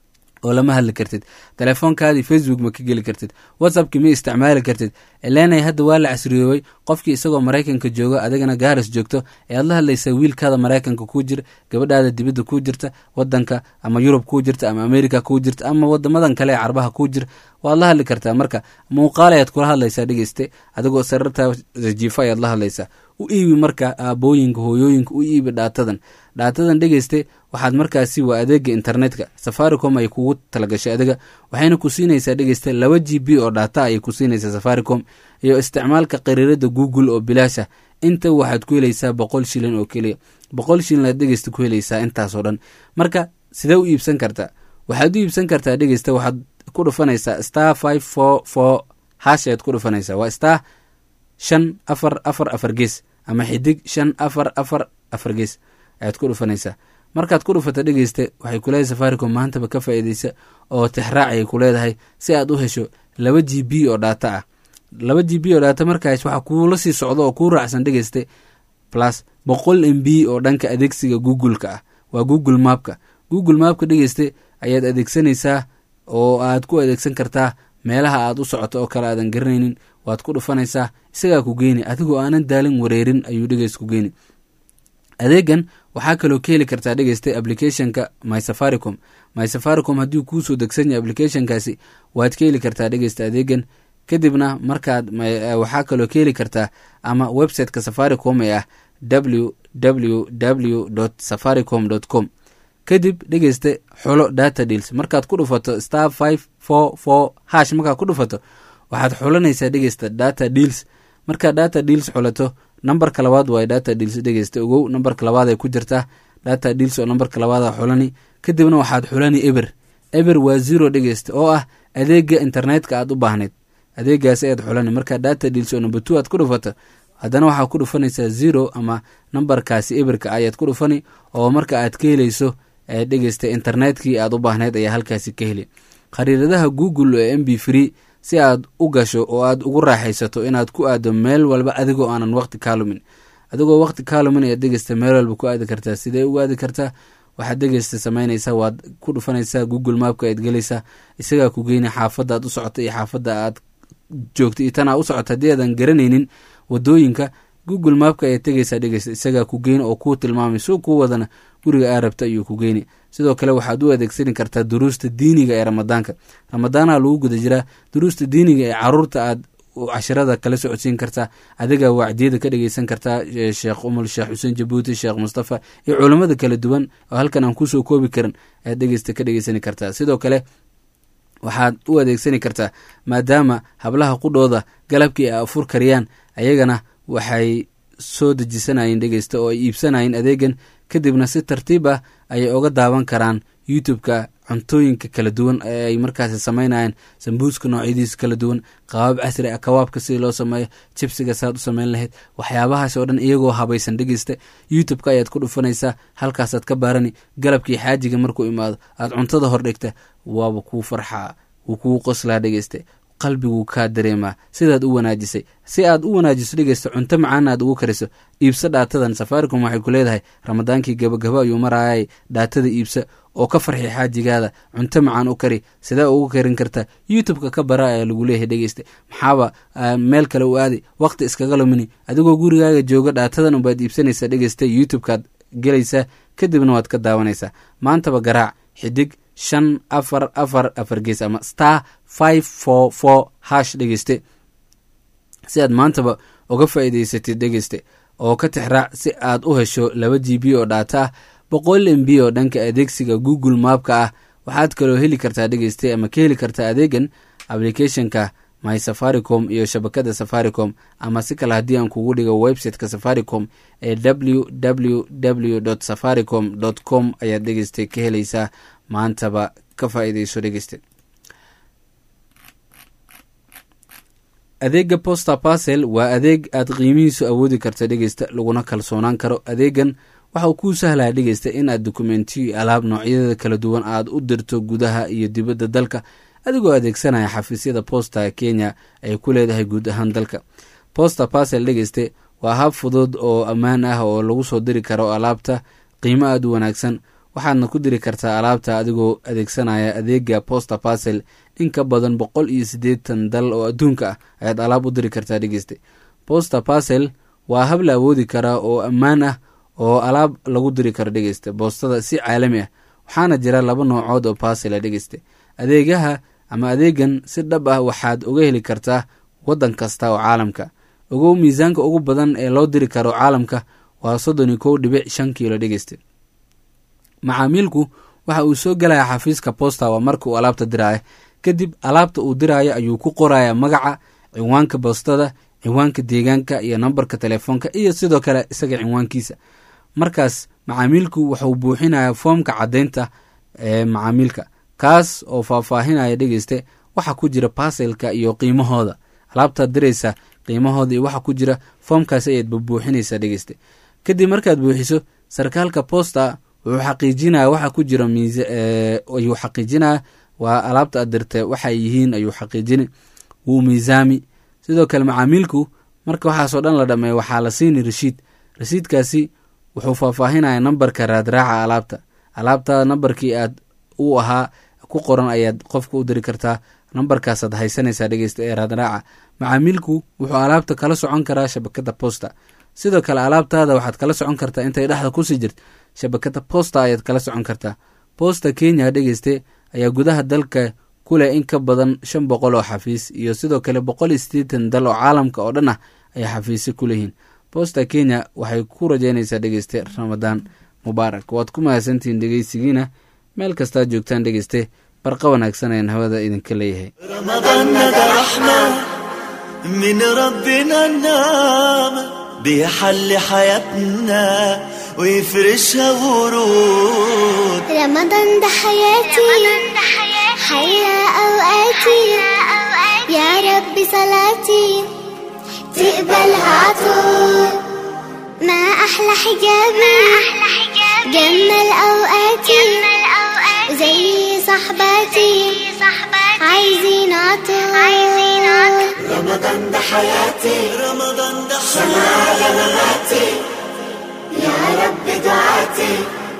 oo lama hadli kartid telefoonkaadii facebook ma ka geli kartid whatsappki ma isticmaali kartid eleenay hadda waa la casriyoobay qofkii isagoo maraykanka jooga adigana gaaris joogto ee aad la hadlaysaa wiilkaada maraykanka kuu jira gabadhaada dibadda kuu jirta wadanka ama yurub kuu jirta ama america kuu jirta ama wadamadan kale ee carbaha kuu jira waad la hadli kartaa marka muuqaal ayaad kula hadlaysaa dhegeyste adigoo sararta jiifo ayaad la hadlaysaa u iibi marka aabooyinka hooyooyinka u iibi dhaatadan dhaatadan dhegeyste waxaad markaasi waa adeega internetka safaricom ay kugu talagashay adiga waxayna ku siinaysaa dhegeyste laba g b oo dhaata ayay ku siinaysaa safaricom iyo isticmaalka qariirada google oo bilaasha inta waxaad ku helaysaa boqol shilin oo keliya boqol shilin aad dhegeysta ku helaysaa intaasoo dhan marka sidee u iibsan kartaa waxaad u iibsan kartaa dhegeysta waxaad ku dhufanaysaa star five four four hash ayaad ku dhufanaysaa waa star shan afar afar afar gees ama xidig shan afar afar afar gees ayaad ku dhufanaysaa markaad ku dhufata dhegeysta waxay kuleedahay safaricom maantaba ka faa'iideysa oo tixraac ayay ku leedahay si aad u hesho laba g b oo dhaata ah laba g b oo dhaata markaas waxaa kuula sii socdo oo kuu raacsan dhegeyste plus boqol m b oo dhanka adeegsiga google-ka ah waa google mapka google mapka dhegeyste ayaad adeegsanaysaa oo aad ku adeegsan kartaa meelaha aad u socoto oo kale aadan garanaynin waad ku dhufanaysaa isagaa ku geeni adigoo aanan daalin wareerin ayuu dhegeys ku geeni adeegan waxaa kaloo ka heli kartaa dhegeysta applicationka my safaricom my safaricom haddii kuusoo degsan yahay applicationkaasi waad ka heli kartaa dhegeysta adeegan kadibna markaad waxaa kaloo ka heli kartaa ama websiteka safaricom ee ah w w w safaricom com kadib dhegeyste xulo data deals markaad ku dhufato star five four four hash markaad ku dhufato waxaad xulanaysaa dhegeysta data deals markaad data deals xulato nambarka labaad waay data deals dhegeysta ogow nambarka labaad ay ku jirtaa data deals oo nambarka labaada xulani kadibna waxaad xulani eber eber waa zero dhegeysta oo ah adeega internetka aad u baahnayd adeegaasi ayaad xulani markaa data deals oo number two aad ku dhufato haddana waxaa ku dhufanaysaa zero ama nambarkaasi eberka ayaad ku dhufani oo marka aad ka helayso dhegeysta internetkii aad u baahnayd ayaa halkaasi ka heli khariiradaha google ee m b free si aad u gasho oo aad ugu raaxaysato inaad ku aado meel walba adigoo aanan waqti kaa lumin adigoo waqti kaa lumin ayaad dhegeysta meel walba ku aadi kartaa sidee ugu aadi kartaa waxaad dhegeysta samaynaysaa waad ku dhufanaysaa google mapka ayaad gelaysaa isagaa ku geyna xaafadda aad u socota iyo xaafadda aad joogta iyo tanaa u socota haddii aadan garanaynin wadooyinka google mapka ayaad tegeysaa dhegeysta isagaa ku geyni oo kuu tilmaamay soo kuu wadana guriga aa rabta ayuu ku geyni sidoo kale waxaad u adeegsani kartaa duruusta diiniga ee ramadaanka ramadaanaha lagu guda jiraa duruusta diiniga ee caruurta aad cashirada kala socodsiin kartaa adiga wacdiyada ka dhegeysan kartaa sheekh umul sheekh xuseen jabuuti sheekh mustafa iyo culamada kala duwan oo halkan aan kusoo koobi karin ayaad dhegeysta ka dhegeysani kartaa sidoo kale waxaad u adeegsani kartaa maadaama hablaha qudhooda galabkii ay afur kariyaan ayagana waxay soo dejisanayeen dhegeysta oo ay iibsanayeen adeegan kadibna si tartiib ah ayay oga daawan karaan youtube-ka cuntooyinka kala duwan ee ay markaasi sameynayaan sambuuska noocyadiisa kala duwan qabaab casri ah kawaabka sidii loo sameeyo jibsiga saad u sameyn lahayd waxyaabahaas oo dhan iyagoo habaysan dhegeysta youtube-ka ayaad ku dhufanaysaa halkaasaad ka baarani galabkii xaajiga markuu imaado aad cuntada hordhigta waaba kuu farxaa wuu kuu qoslaa dhegeysta qalbiguu kaa dareemaa sidaad u wanaajisay si aad u wanaajiso dhegeysta cunto macaana aad ugu kariso iibso dhaatadan safaricom waxay ku leedahay ramadaankii gabagaba ayuu maraayay dhaatada iibsa oo ka farxi xaajigaada cunto macaan u kari sidee ugu karin karta youtube-ka ka bara ayaa lagu leeyahay dhegeysta maxaaba meel kale u aadi waqti iskaga lumini adigoo gurigaaga jooga dhaatadan unbaad iibsanaysaa dhegeysta youtube-kaad gelaysaa kadibna waad ka daawanaysaa maantaba garaac xidig shan afar afar afar gees ama star five four four hash dhegeyste si aad maantaba uga faa'iidaysatid dhegeyste oo ka tixraac si aad u hesho laba g b oo dhaata ah boqol m b oo dhanka adeegsiga google mapka ah waxaad kaloo heli kartaa dhegeyste ama ka heli kartaa adeegan applicationka my safaricom iyo shabakada safaricom ama si kale haddii aan kugu dhigo websiteka safaricom ee w w w safaricom com ayaad dhegeysta ka helaysaa maantaba ka faa'iidayso dhegeyste adeega posta parcel waa adeeg aad qiimihiisu awoodi karta dhegeysta laguna kalsoonaan karo adeegan waxa uu kuu sahlaya dhegeysta in aad dokumentiyo alaab noocyadeeda kala duwan aad u dirto gudaha iyo dibadda dalka adigoo adeegsanaya xafiisyada posta kenya ay ku leedahay guud ahaan dalka posta parcel dhegeyste waa hab fudud oo ammaan ah oo lagu soo diri karo alaabta qiimo aad u wanaagsan waxaadna ku diri kartaa alaabta adigoo adeegsanaya adeega posta parcel in ka badan boqol iyo siddeetan dal oo adduunka ah ayaad alaab u diri kartaa dhegeyste posta parcel waa hab la awoodi karaa oo ammaan ah oo alaab lagu diri karo dhegeyste boostada si caalami ah waxaana jira laba noocood oo parcel dhegeyste adeegaha ama adeegan si dhab ah waxaad uga heli kartaa waddan kasta oo caalamka ogow miisaanka ugu badan ee loo diri karo caalamka waa soddon iyo kow dhibic shan kiilo dhegeyste macaamiilku waxa uu soo gelaya xafiiska posta waa marka uu alaabta diraya kadib alaabta uu diraayo ayuu ku qoraya magaca cinwaanka boostada cinwaanka deegaanka iyo nambarka telefoonka iyo sidoo kale isaga cinwaankiisa markaas macaamiilku wuxuu buuxinaya foomka caddeynta ee macaamiilka kaas oo faahfaahinaya dhegeyste waxa ku jira baselka iyo qiimahooda alaabtaad diraysa qiimahooda iyo waxa ku jira foomkaas ayaad bubuuxinaysaa dhegeyste kadib markaad buuxiso sarkaalka posta wuxuu xaqiijinaya waxa ku jira ayuu xaqiijinaya waa alaabta aad dirtay waxay yihiin ayuu xaqiijini wuu miisaami sidoo kale macaamiilku marka waxaasoo dhan la dhameeyo waxaa la siini rashiid rasiidkaasi wuxuu faahfaahinaya nambarka raadraaca alaabta alaabta nambarkii aad u ahaa ku qoran ayaad qofka u diri kartaa nambarkaasaad haysanaysaa dhegeysta ee raadraaca macaamiilku wuxuu alaabta kala socon karaa shabakada posta sidoo kale alaabtaada waxaad kala socon kartaa intay dhexda kusii jirta shabakada posta ayaad kala socon kartaa posta kenya dhegeyste ayaa gudaha dalka ku leh in ka badan shan boqol oo xafiis iyo sidoo kale boqol iyo siddeetan dal oo caalamka oo dhan ah ayay xafiisyo ku leeyihiin posta kenya waxay ku rajeynaysaa dhegeyste ramadaan mubaarak waad ku mahadsantihiin dhegeysigiina meel kastaad joogtaan dhegeyste barqa wanaagsan ayaan hawada idinka leeyahay رمضان ده رحمة من ربنا النعمة بيحل حياتنا ويفرشها ورود رمضان ده حياتي حيا أوقاتي يا رب صلاتي تقبلها عطول ما أحلى حجابي جمل أوقاتي زي صحباتي عايزين عطول رمضان ده حياتي رمضان ده على مماتي يا رب دعاتي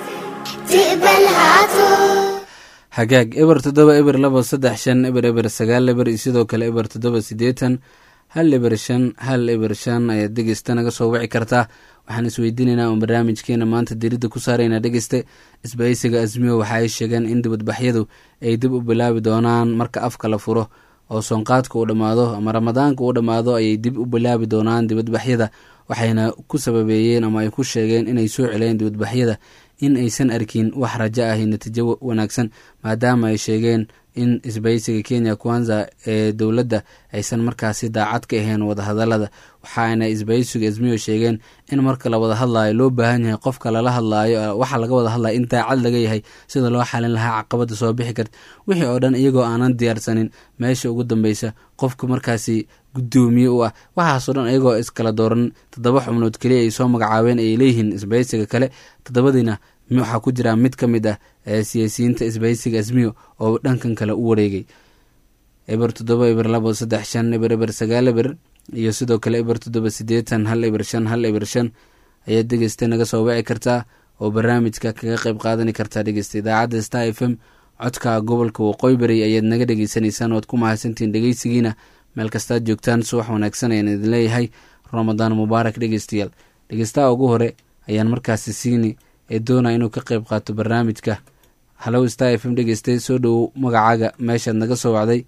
تقبلها عطول hagaag eber toddoba eber laba saddex shan eber eber sagaal eber iyo sidoo kale eber toddoba siddeetan hal eber shan hal eber shan ayaad dhegeysta naga soo wici kartaa waxaan isweydiinaynaa oon barnaamijkeena maanta diridda ku saaraynaa dhegeyste isbahaysiga asmiyo waxa ay sheegeen in dibadbaxyadu ay dib u bilaabi doonaan marka afka la furo oo soonqaadka uu dhammaado ama ramadaanka uu dhammaado ayay dib u bilaabi doonaan dibadbaxyada waxayna ku sababeeyeen ama ay ku sheegeen inay soo celeen dibadbaxyada in aysan arkin wax rajo ahi natiijo wanaagsan maadaama ay sheegeen in isbahaysiga kenya kwanza ee dowladda aysan markaasi daacad ka ahayn wadahadalada waxaana isbahaysiga ismiyo sheegeen in marka la wada hadlaayo loo baahan yahay qofka lala hadlaayo waxaa laga wada hadlaya in daacad laga yahay sida loo xalin lahaa caqabada soo bixi karta wixii oo dhan iyagoo aanan diyaarsanin meesha ugu dambeysa qofka markaasi gudoomiye u ah waxaasoo dhan iyagoo iskala dooran toddoba xubnood keliya ay soo magacaabeen ay leeyihiin isbahaysiga kale toddobadiina waxaa ku jira mid ka mid ah ee siyaasiyiinta isbahaysiga asmiyo oo dhankan kale u wareegay eber toddoba eber labo saddex shan eber eber sagaal eber iyo sidoo kale eber toddoba siddeetan hal eber shan hal eber shan ayaad dhegeysta naga soo wici kartaa oo barnaamijka kaga qayb qaadani kartaa dhegeysta idaacadda star f m codka gobolka waqooyi bari ayaad naga dhegeysanaysaan oad ku mahadsantihiin dhegeysigiina meel kastaad joogtaan subax wanaagsan ayaan idin leeyahay ramadaan mubaarak dhegeystayaal dhegeystaha ugu hore ayaan markaasi siini ee doonaya inuu ka qayb qaato barnaamijka hallow star f m dhegeystay soo dhowow magacaaga meeshaad naga soo wacday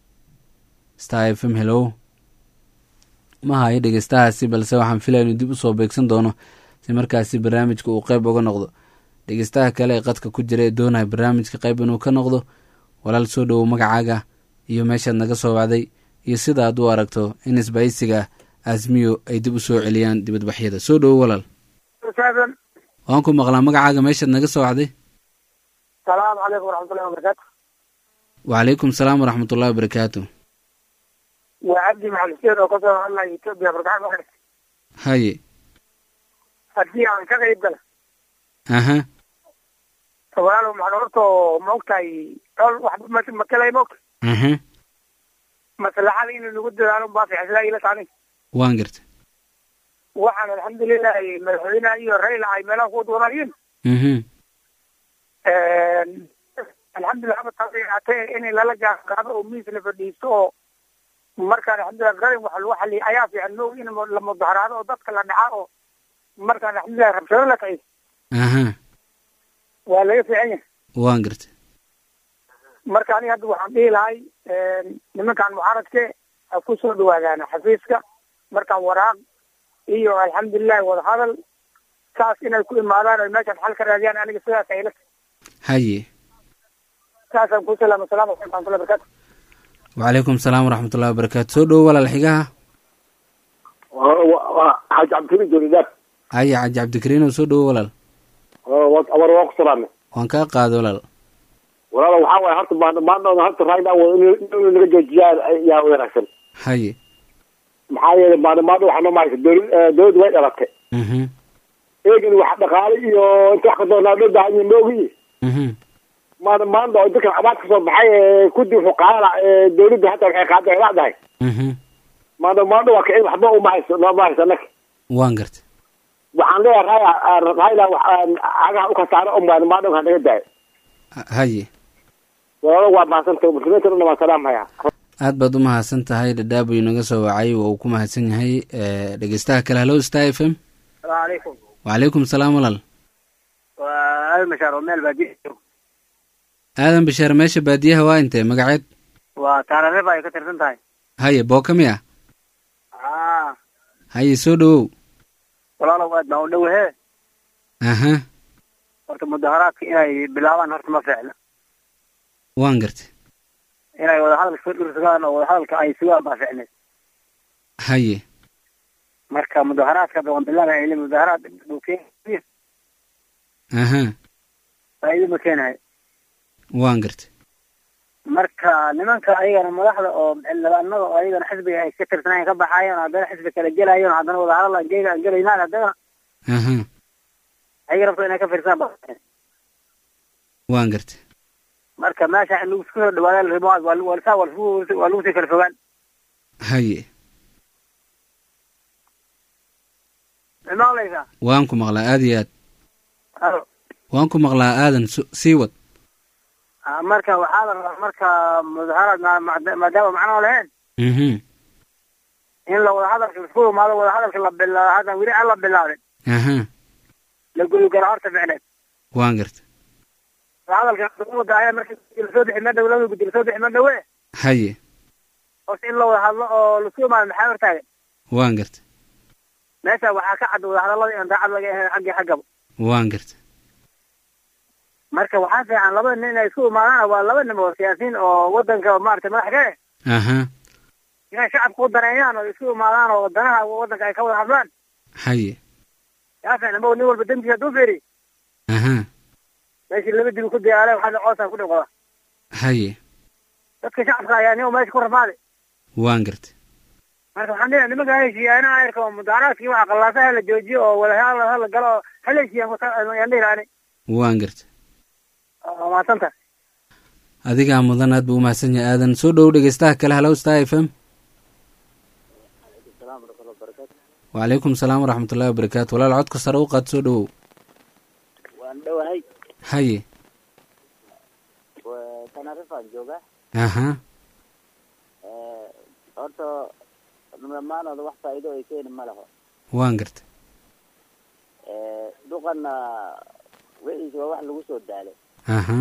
star f m hellow ma hayo dhegeystahaasi balse waxaan filaya inuu dib usoo beegsan doono si markaasi barnaamijka uu qeyb uga noqdo dhegeystaha kale ee qadka ku jira ee doonaya barnaamijka qayb inuu ka noqdo walaal soo dhowow magacaaga iyo meeshaad naga soo wacday iyo sida aad u aragto in isbahaysiga asmiyo ay dib u soo celiyaan dibadbaxyada soo dhowow walaal waan ku maqlaa magacaaga meeshaad naga soo wacday salaamu calaykum waraxmatullahi wabarakaatu wacalaykum salaam waraxmatullahi wabarakaatu waa cabdi maxal xuseen oo kasoo hadlaya etoobiya barkaxan waxay haye haddii aan ka qayb gala aha walaalow maxaa horta ma ogtahay dhol waxba ma- makalay ma ogta aha maslaxada in lagu dadaalo baa fiican sidaa ila taani waan garta waxaan alxamdulilahi madaxweynaha iyo rayla ay meelaha ku doonayeen mhm alxamdulilah haba taasay ahaatee in lala gaaqaado oo miis la fadhiisto oo markaan alxamdulilah garin wax lagu xaliyo ayaa fiican moog in la mudaharaado oo dadka la dhaca oo markaan alxamdulilah rabshado la kaciyo aha waa laga fiican yahay waan garta marka aniga hadda waxaan dhihi lahay nimankan mucaaradke ha ku soo dhawaadaan xafiiska markaan waraaq iyo alxamdulilahi wadahadal saas inay ku imaadaan oy meeshaan xal ka raadiyaan aniga sidaas ayla haye saasaan ku salaama asalamu calaykum waraxmatullahi barakatu wacalaykum salaam waraxmatullahi wabarakaatu soo dhowo walaal xigaha xaaji cabdikariin joolidaad haye xaaji cabdikariin oo soo dhowo walaal abar waa ku salaamay waan kaa qaada walaal walaalo waxaa waaye horta maan maandhooda horta raayna inuu naga joojiyaa yaa wanaagsan haye maxaa yeelay maandho maandho waxaa noo mahaysa dowlad dowladdu way dhalatay mhm eegin wax dhaqaale iyo inta wax ka doonaa loo baahan yahay moogi mhm maandho maandho oo dadkan abaad ka soo baxay ee kudi wuxuu qaadana ee dowladdu hata waxay qaada ay leedahay mhm maandho maandho waa kicin waxba uma hayso nooma hayso annaga waan garta waxaan leeyahay raaya raayla cagaha u kasaaro un maandho maandho ha naga daayo Ha- haye walaalo waa mahadsantay muslimiinta dhan waan salaamhayaa aad baad u mahadsan tahay dhadhaab uu inaga soo wacay waa uu ku mahadsan yahay Eh, dhegeystaha kale hallo star f m salaamu calaykum wacalaykum salaam walaal waa aal mashaar oo meel baadiya aadan bishaar meesha baadiyaha waa intee magaceed waa taarareba ay ka tirsan tahay haye booka miya a haye soo dhowow walaalow aad baan u dhowahe aha horta mudaharaadka inay bilaabaan horta ma fiicna waan garta inay wadahadalka soo dhursugaan oo wadahadalka ay sugaan baa fiicneed haye marka mudaharaadka hadda waan bilaabaya ili mudaharaad buu keenaya aha faa'iido ma keenayo waan garta marka nimanka ayagana madaxda oo xildhibaanada oo ayagana xisbiga ay ka tirsanayen ka baxaayeen haddana xisbi kala gelayen haddana wadahadal aan geega aan gelaynaan haddana aha ayaga rabto inay ka fiirsadaan baa fiicneed. waan garta marka meesha in lagu isku soo dhawaada la rabo waa lagu- waa lasaa- waa lagu- waa lagu sii kala fogaan haye ma maqlaysaa waan ku maqlaa aad iyo aad Alo. waan ku maqlaa aadan su- sii wad Ah, marka waxaa la rabaa marka mudaharaad ma- ma- maadaama macnoo lahayn mhm in la wada hadalka isku imaado wada hadalka la bilaa hadda weli aan la bilaabin aha la gudugala horta ficneed waan garta wada hadalka umada ayaa marka gudi lasoo bixi ma dhow labada gudi lasoo bixi ma dhowe haye horta in la wada hadlo oo lasku imaado maxaa hortaagan waan garta meesha waxaa ka cad wada hadallada in daacad laga ahayn xaggii xaggaba waan garta marka waxaa fiican labada nin inay isku imaadaan waa laba nin oo siyaasiyiin oo wadanka maaragtay madax ka eh aha inay shacabka u daneeyaan oo isku imaadaan oo danaha wadanka ay ka wada hadlaan haye yaa fiican ma nin walba dembiisa hadduu fiiri aha meeshii laba dibi ku diyaale waxaa coosaa ku dhiqoda haye dadka shacabka ayaa nin meesha ku rafaaday waan garta marka waxaan leeyahay nimanka heshiiyaana ayarka oo mudaharaadkii waxa qallaasaha la joojiyo oo wada hala hala galo oo hala heshiiyaan kuta ayaan dhihi lahaani waan garta waa mahadsanta adigaa mudan aad buu u mahadsan yahay aadan soo dhowow dhegeystaha kale hallo star f m wacalaykum salaam waraxmatullahi wabarakaatu walaal codka sare u qaad soo dhowow waan dhowahay haye tanarifaan joogaa aha horta dhammaanooda wax faa'iido ay keeni ma laho waan garta duqanna wixiisa waa wax lagu soo daalay aha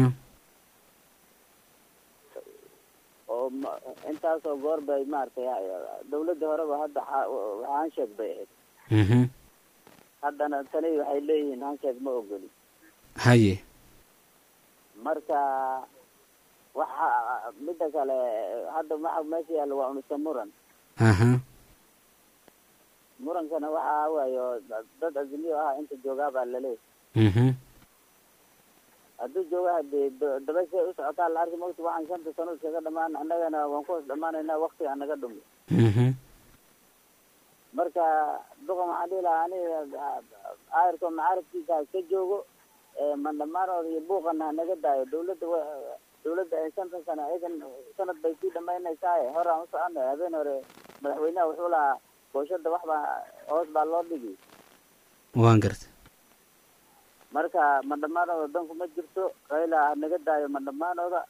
oo ma- intaasoo goor bay maaragtay dawladda horeba hadda xa- hansheeg bay ahayd mhm haddana tani waxay leeyihiin hansheeg ma ogoli haye marka waxa midda kale hadda waxa meesha yaalla waa unisa muran aha murankana waxa waayo dad azimiyo ah inta joogaa baa laleeyahay mhm hadduu joogo hadee do- dabashay u socotaa la arki mogta waxaan shanta sano iskaga dhamaan annagana waan ku hoos dhamaanaynaa waktiga naga dhumi mhm marka duqa maxaa dhihi lahaa aniga aayarko macaarifkiisa ha iska joogo mandhamaanooda iyo buuqana ha naga daayo dawladda wa- dawladda ee shantan sano iyadan sanad bay sii dhamaynaysaa hore aan u soconay habeen hore madaxweynaha wuxuu lahaa booshada wax baa hoos baa loo dhigi waan gartay marka mandhamaanooda danku ma jirto rayla ha naga daayo mandhamaanooda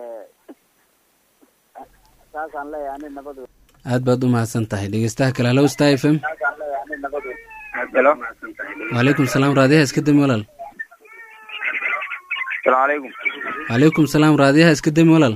saasaan leeyahay ani nabadu aad baad u mahadsan tahay dhegeystaha kale hallow star f m helo wacalaykum salaam raadiyaha iska dami walaal salaamu calaykum wacalaykum salaam raadiyaha iska dami walaal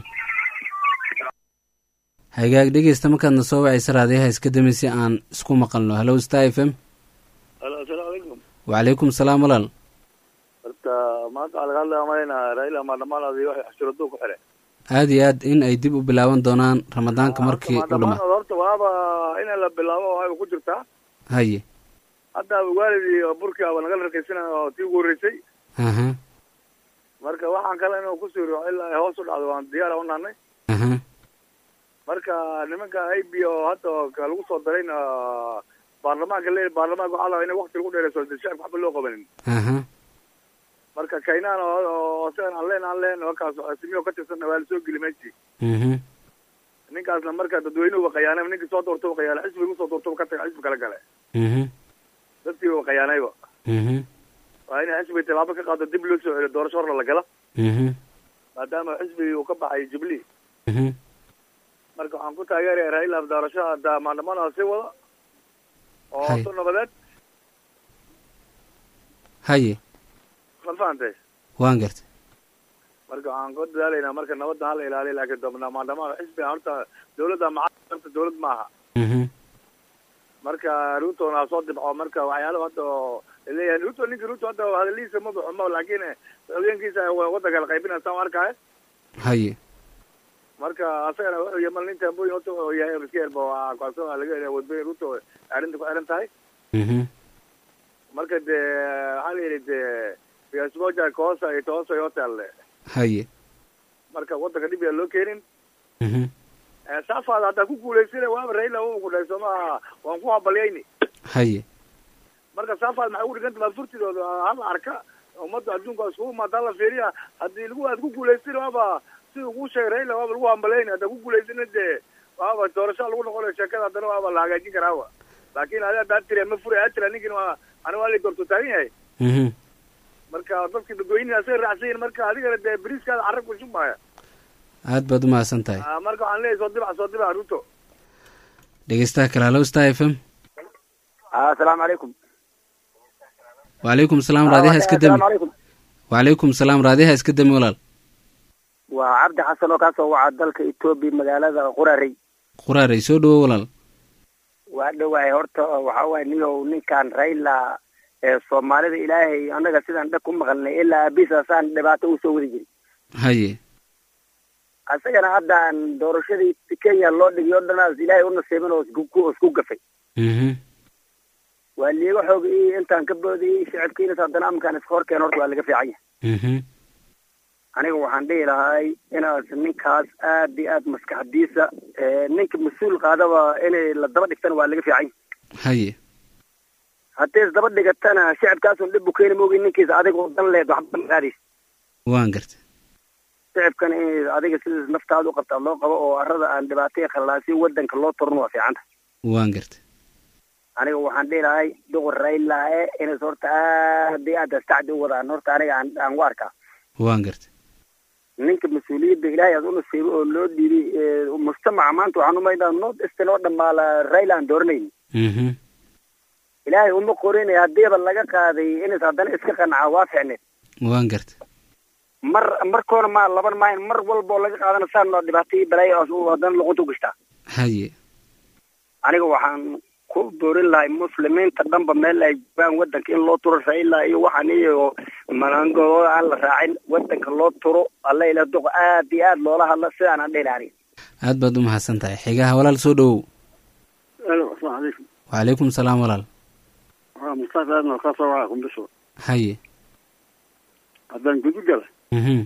hagaag dhegeysta markaadna soo wacaysa raadiyaha iska dami si aan isku maqalno hallow star f m halo asalaamu calaykum wacalaykum salaam walaal horta maanta waxaa laga hadlaya malayna raila maandhamaanoodii waxay cashuraduu ku xire aad iyo aad in ay dib u bilaaban doonaan ramadaanka markii u dhama maandhamaanood horta waaba in la bilaabo waxay ku jirtaa haye hadda waalidii burkii aba naga rakaysanaya oo tii ugu horreysay aha marka waxaan kale inuu ku siro ilaa ay hoos u dhacdo waan diyaara u nahnay aha marka nimanka a b oo hadda ka lagu soo darayna baarlamaanka le baarlamaanka waxaa la in wakti lagu dheereyso de shacabka waxba loo qabanin aha marka kaynaan oo isagan aan leen aan leen wakaas simiyo ka tirsanna waa lasoo geli meeshii mhm ninkaasna marka dadweynuhu qayaanay ninkii soo doorto qayaanay xisbiga usoo doorto ka taga xisbi kala gale mhm dadkii u qayaanayba mhm waa in xisbiga tilaabo ka qaado dib loo soo celiyo doorasho horna la gala mhm maadaama xisbigii uu ka baxay jubilee mhm marka waxaan ku taageeraya raila doorashada maandamana sii wada oo Hay. su nabadeed haye ma fahantay waan gartay marka waxaan ku dadaalaynaa marka nabadda hala ilaaliyo laakiin dab- maandamada xisbiga horta dawladda macaanta dawlad maaha mhm marka ruutona ha soo dibco marka waxyaalo hadda oo leeyahay ruto ninki ruto hadda hadalihiisa ma baxo ma laakiin hogeenkiisa wadanka la qaybinaya saan u arkaayo haye marka asagana wuxuu yahay mal nin tambooyin horta wuxuu yahay miskiin ba waa kaasoo laga helaya wadooyin ruto arrinta ku xiran tahay mhm marka dee waxaa la yidhi dee biasmoja koosa iyo toosa yote alle haye marka wadanka dhib yaa loo keenin mhm saafaada haddaa ku guulaysana waaba raila u kudhay sooma waan ku habalyayni haye marka saafaad maxay ugu dhiganta maafurtidooda hala arka ummadda adduunka iskugu imaada hala fiiriya haddii lagu aad ku guulaystin waaba siduu kuu sheegay raila waaba lagu hambalayni haddaa ku guulaystina dee waaba doorasho lagu noqonayo sheekada haddana waaba la hagaajin karaawa laakin adi haddaa tiri ma furi aa tira ninkin waa ani waa la doorto taagan yahay mhm marka dadki dadweynihi asay raacsan yihin marka adigana dee beriiskaada carab ku shubmaya aad baad u mahadsan tahay Ah, marka waxaan leeyahay soo dibac soo dibac ruto dhegeystaha kale hallow star f m asalaamu calaykum wacalaykum salaam raadiyaha iska dami calaykum wacalaykum salaam raadiyaha iska dami walaal waa cabdi xasan oo kaasoo waca dalka etoobiya magaalada qurarey quraarey soo dhawo walaal waa dhowahay horta waxaa waay niyow ninkan raila ee soomaalida ilaahay annaga sidaan dhag ku maqalnay ilaa abisaasaan dhibaato usoo wadi jiri haye asagana haddaan doorashadii kenya loo dhigay o dhanaas ilaahay u nasiibin oo isku isku gafay mhm waa liiga xoog i intaan ka boodayay shicibkiinas haddana amkaan iska horkeen horta waa laga fiican yahay mhm aniga waxaan dhihi lahay inaas ninkaas aad iyo aad maskaxdiisa ee, ninka mas-uul qaadaba inay la daba dhigtana waa laga fiican yahay haye haddii is daba dhigatana shicibkaasun dhib u keeni moogi ninkiisa adiga oo dan leed waxba ma qaadaysa waan gartay shicibkana in adiga sidaas naftaada u qabtaa loo qabo oo arada aan dhibaataya khalaasi wadanka loo turno waa fiicanta waan gartay aniga waxaan dhihi lahay duqur raila e inays horta aad iyo aad astacdi u wadaan horta aniga aan aan u arkaa waan gartay ninka mas-uuliyadda ilaahay aad u nasiibay oo loo dhiibay ee, mujtamaca maanta waxaan umaydaa north eastern oo dhammaala raila aan dooranayni mhm ilaahay uma qorinaya haddiiba laga qaaday inays haddana iska qanaca waa ficneed waan gartay mar markoona ma laban maayan mar walba oo laga qaadana saan noo dhibaato iyo balaayo oo haddana luqunta u gashtaa haye aniga waxaan ku boorin lahay muslimiinta dhanba meel ay joogaan wadanka in loo turo raila iyo waxaan iyo manangooda aan la raacin wadanka loo turo alla ila duq aad iyo aad loola hadla sidaan aan dhihi lahay aniga aad baad u mahadsan tahay xigaha walaal soo dhawow alo asalaamu calaykum wacalaykum salaam walaal waa mustafa aadna kasoo waca kumbisho haye haddaan gudu gala mhm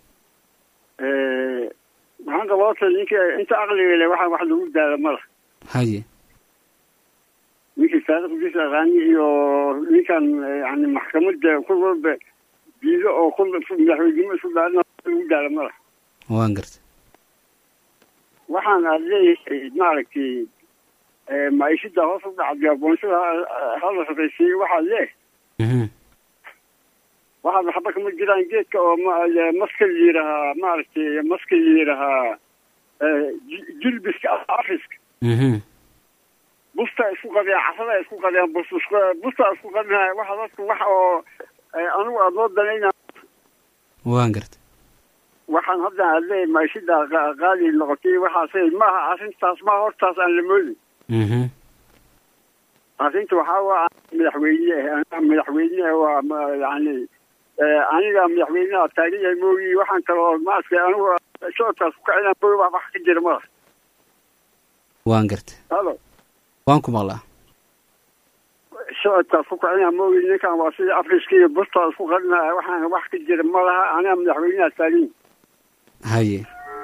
maxaan qaboota ninka inta aqliga le waxaan wax lagu daala mala haye ninkii taariikhdiisa aqaani iyo ninkan yani maxkamadda ku walba diido oo ku madaxweynimo isku daarina lagu daala mala waan garta waxaan aad leeyahay maaragtay maciishada hoos u dhacday aqoonsada hala shaqaysiiyo waxaad leeh mhm waxaad waxba kama jiraan geedka oo ma- maska la yidhahaa maaragtay maska la yidhahaa ji- jilbiska afiska mhm busta isku qadeen casada isku qadeen bus isku- busta isku qadinaya waxa dadku wax oo anigu aada noo danayna waan garta waxaan hadda aad leeyahay maciishada qa- qaali noqotay waxaasay maaha arrintaas ma hortaas aan la moodin mhm arrinta waxaa waa madaxweyne aniga madaxweyne waa ma- yani aniga madaxweynaha taagan yahay moogi waxaan kaloo maaragtay anigu socodkaas ku kacina moogi wax wax ka jira mala waan garta halo waan ku maqlaa socodkaas ku kacina moogi ninkan waa sidii afriska iyo busta isku qarinaya waxaan wax ka jira ma laha aniga madaxweynaha taagan haye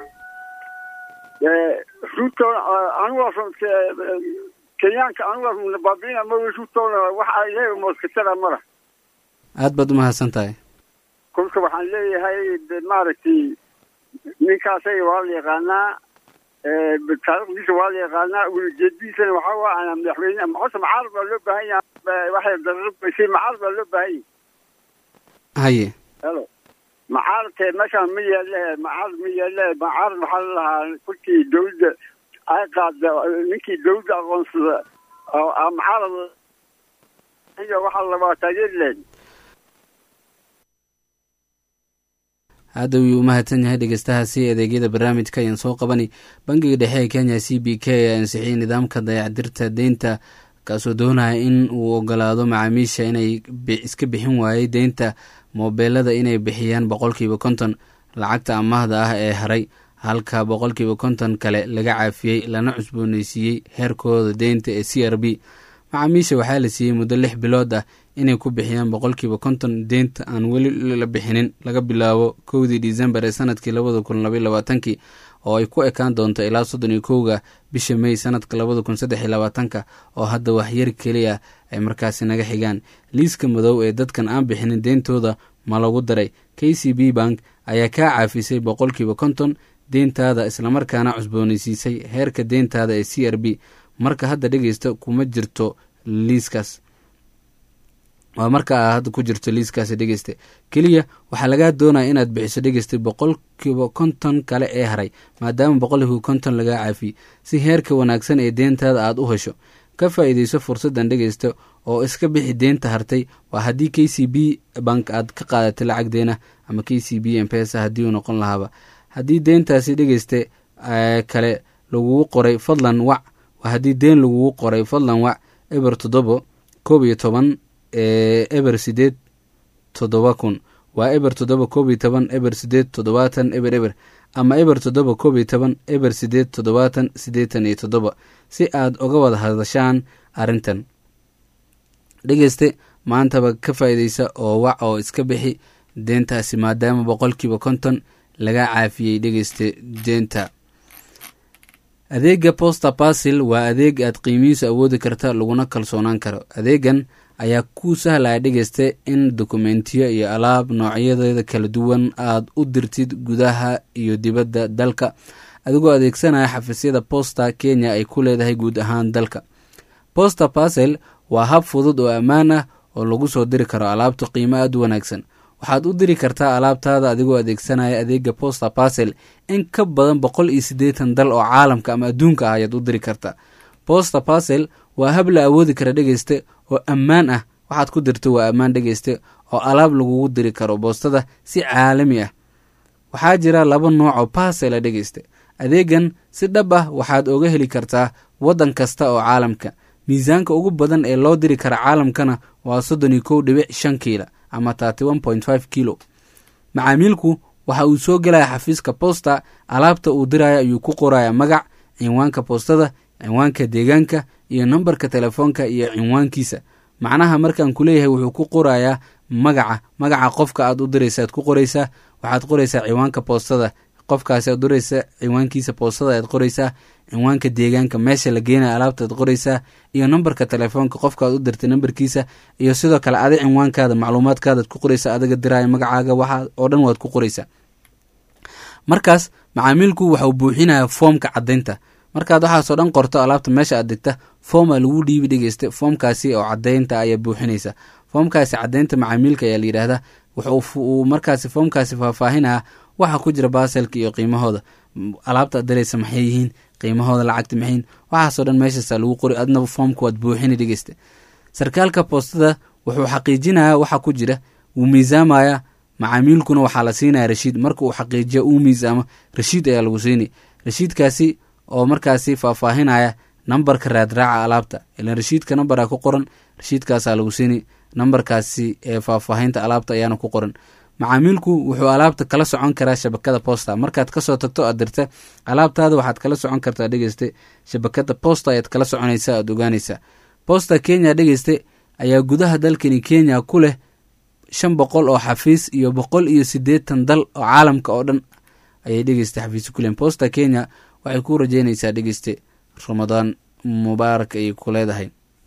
ruto anigu kenyaanka anigu baabiina moogi rutona waxa iyaga mooskatara mala aad baad umahadsan tahay kolka waxaan leeyahay de maaragtay ninkaasay waa la yaqaanaa taariikhdiisa waa la yaqaanaa ujeedadiisana waxaa waa ana madaxweyne horta macaarad baa loo baahan yahay waxay dararbaysay macaarad baa loo baahan yahay haye helo macaarad meeshaan ma yaale macaarad ma yaale macaarad waxaa la lahaa kolkii dawladda ay qaada ninkii dawladda aqoonsada oo ah macaarad iyo waxaa labaa taageeri lahayd hadda wuu u mahadsan yahay dhegeystahaasi adeegyada barnaamijka ayaan soo qabani bangiga dhexe ee kenya c b k ayaa ansixiyey nidaamka dayacdirta deynta kaasoo doonaya in uu ogolaado macaamiisha inay bi- iska bixin waayey deynta moobeelada inay bixiyaan boqolkiiba konton lacagta amaahda ah ee haray halka boqolkiiba konton kale laga caafiyey lana cusbooneysiiyey heerkooda deynta ee c r b macaamiisha waxaa la siiyey muddo lix bilood ah inay ku bixiyaan boqolkiiba konton deynta aan weli la bixinin laga bilaabo kowdii disembar ee sanadkii labada kun labaiy labaatankii oo ay ku ekaan doonto ilaa soddon iyo kowga bisha mey sanadka labada kun saddex iyo labaatanka oo hadda waxyar keliya ay markaasi naga xigaan liiska madow ee dadkan aan bixinin deyntooda ma lagu daray k c b bank ayaa kaa caafisay boqolkiiba konton deyntaada islamarkaana cusbooneysiisay heerka deyntaada ee c r b marka hadda dhegeysta kuma jirto liiskaas waa marka aa hadda ku jirto liiskaasi dhegeyste keliya waxaa lagaa doonaya inaad bixiso dhegeysta boqolkiiba konton kale ee haray maadaama boqolkiiba konton lagaa caafiyey si heerka wanaagsan ee deyntaada aada u hesho ka faa-iideyso fursaddan dhegeysta oo iska bixi deynta hartay waa haddii k c b bank aad ka qaadatay lacag deena ama k c b mpesa haddii uu noqon lahaaba haddii deyntaasi dhegeyste kale lagugu qoray fadlan wac waa haddii deen lagugu qoray fadlan wac eber toddobo koob iyo toban eber sideed toddoba kun waa eber toddoba koob iyo toban eber sideed toddobaatan eber eber ama eber toddoba koob iyo toban eber sideed toddobaatan siddeetan iyo toddoba si aad uga wada hadashaan arrintan dhegeyste maantaba ka faa-iideysa oo wac oo iska bixi deentaasi maadaama boqolkiiba konton laga caafiyey dhegeyste deenta adeega poster basil waa adeeg aad qiimihiisu awoodi karta laguna kalsoonaan karo adeegan ayaa ku sahlaya dhegeysta in dokumentiyo iyo alaab noocyadeeda kala duwan aad u dirtid gudaha iyo dibadda dalka adigoo adeegsanaya xafiisyada posta kenya ay ku leedahay guud ahaan dalka poster basel waa hab fudud oo ammaan ah oo lagu soo diri karo alaabta qiimo aad u wanaagsan waxaad u diri kartaa alaabtaada adigoo adeegsanaya adeega poster basel in ka badan boqol iyo siddeetan dal oo caalamka ama adduunka ah ayaad u diri kartaa poster basel waa hab la awoodi kara dhegeyste oo ammaan ah waxaad ku dirto waa ammaan dhegeyste oo alaab lagugu diri karo boostada si caalami ah waxaa jira laba nooc oo basela dhegeyste adeegan si dhab ah waxaad oga heli kartaa waddan kasta oo caalamka miisaanka ugu badan ee loo diri kara caalamkana waa soddon iyo kow dhibic shan kiila ama thirty one point five kilo macaamiilku waxa uu soo gelaya xafiiska posta alaabta uu diraya ayuu ku qoraya magac cinwaanka boostada cinwaanka deegaanka iyo nambarka telefoonka iyo cinwaankiisa macnaha markaan ku leeyahay wuxuu ku qorayaa magaca magaca qofka aad u diraysa aad ku qoraysaa waxaad qoraysaa ciwaanka boostada qofkaasi aad duraysa ciwaankiisa boostada ayaad qoraysaa ciwaanka deegaanka meesha la geenaya alaabta aad qoraysaa iyo nambarka telefoonka qofka aad u dirtay nambarkiisa iyo sidoo kale adi cinwaankaada macluumaadkaadaad ku qoraysaa adiga diraayo magacaaga waxa oo dhan waad ku qoraysaa markaas macaamiilku waxau buuxinayaa foomka caddaynta markaad waxaasoo dhan qorto alaabta meesha aad digta fooma lagu dhiibi dhegeysta foomkaasi oo cadaynta ayaa buuxinaysa foomkaasi cadaynta macaamiilka ayaa layidhaahdaa wuxuu markaasi foomkaasi faahfaahinaya waxa ku jira baaselka iyo qiimahooda alaabta ad diraysa maxay yihiin qiimahooda lacagta maxayin waxaasoo dhan meeshaasa lagu qori adna foomka waad buuxini dhegeysta sarkaalka boostada wuxuu xaqiijinayaa waxa ku jira wuu miisaamaya macaamiilkuna waxaa la siinaya rashiid marka uu xaqiijiyo uu miisaamo rashiid ayaa lagu siinay rashiidkaasi oo markaasi faahfaahinaya nambarka raadraaca alaabta ilan rashiidka nambara ku qoran rashiidkaasaa lagu siini nambarkaasi ee faahfaahinta alaabta ayaana ku qoran macaamiilku wuxuu alaabta kala socon karaa shabakada posta markaad kasoo tagto aad dirta alaabtaada waxaad kala socon kartaa dhegeyste shabakada posta ayaad kala soconaysa aad ogaanaysaa posta kenya dhegeyste ayaa gudaha dalkani kenya ku leh shan boqol oo xafiis iyo boqol iyo sideetan dal oo caalamka oo dhan ayay dhegeysta xafiisi ku lehin posta kenya waxay ku rajeynaysaa dhegeyste ramadaan mubaarak ayay ku leedahay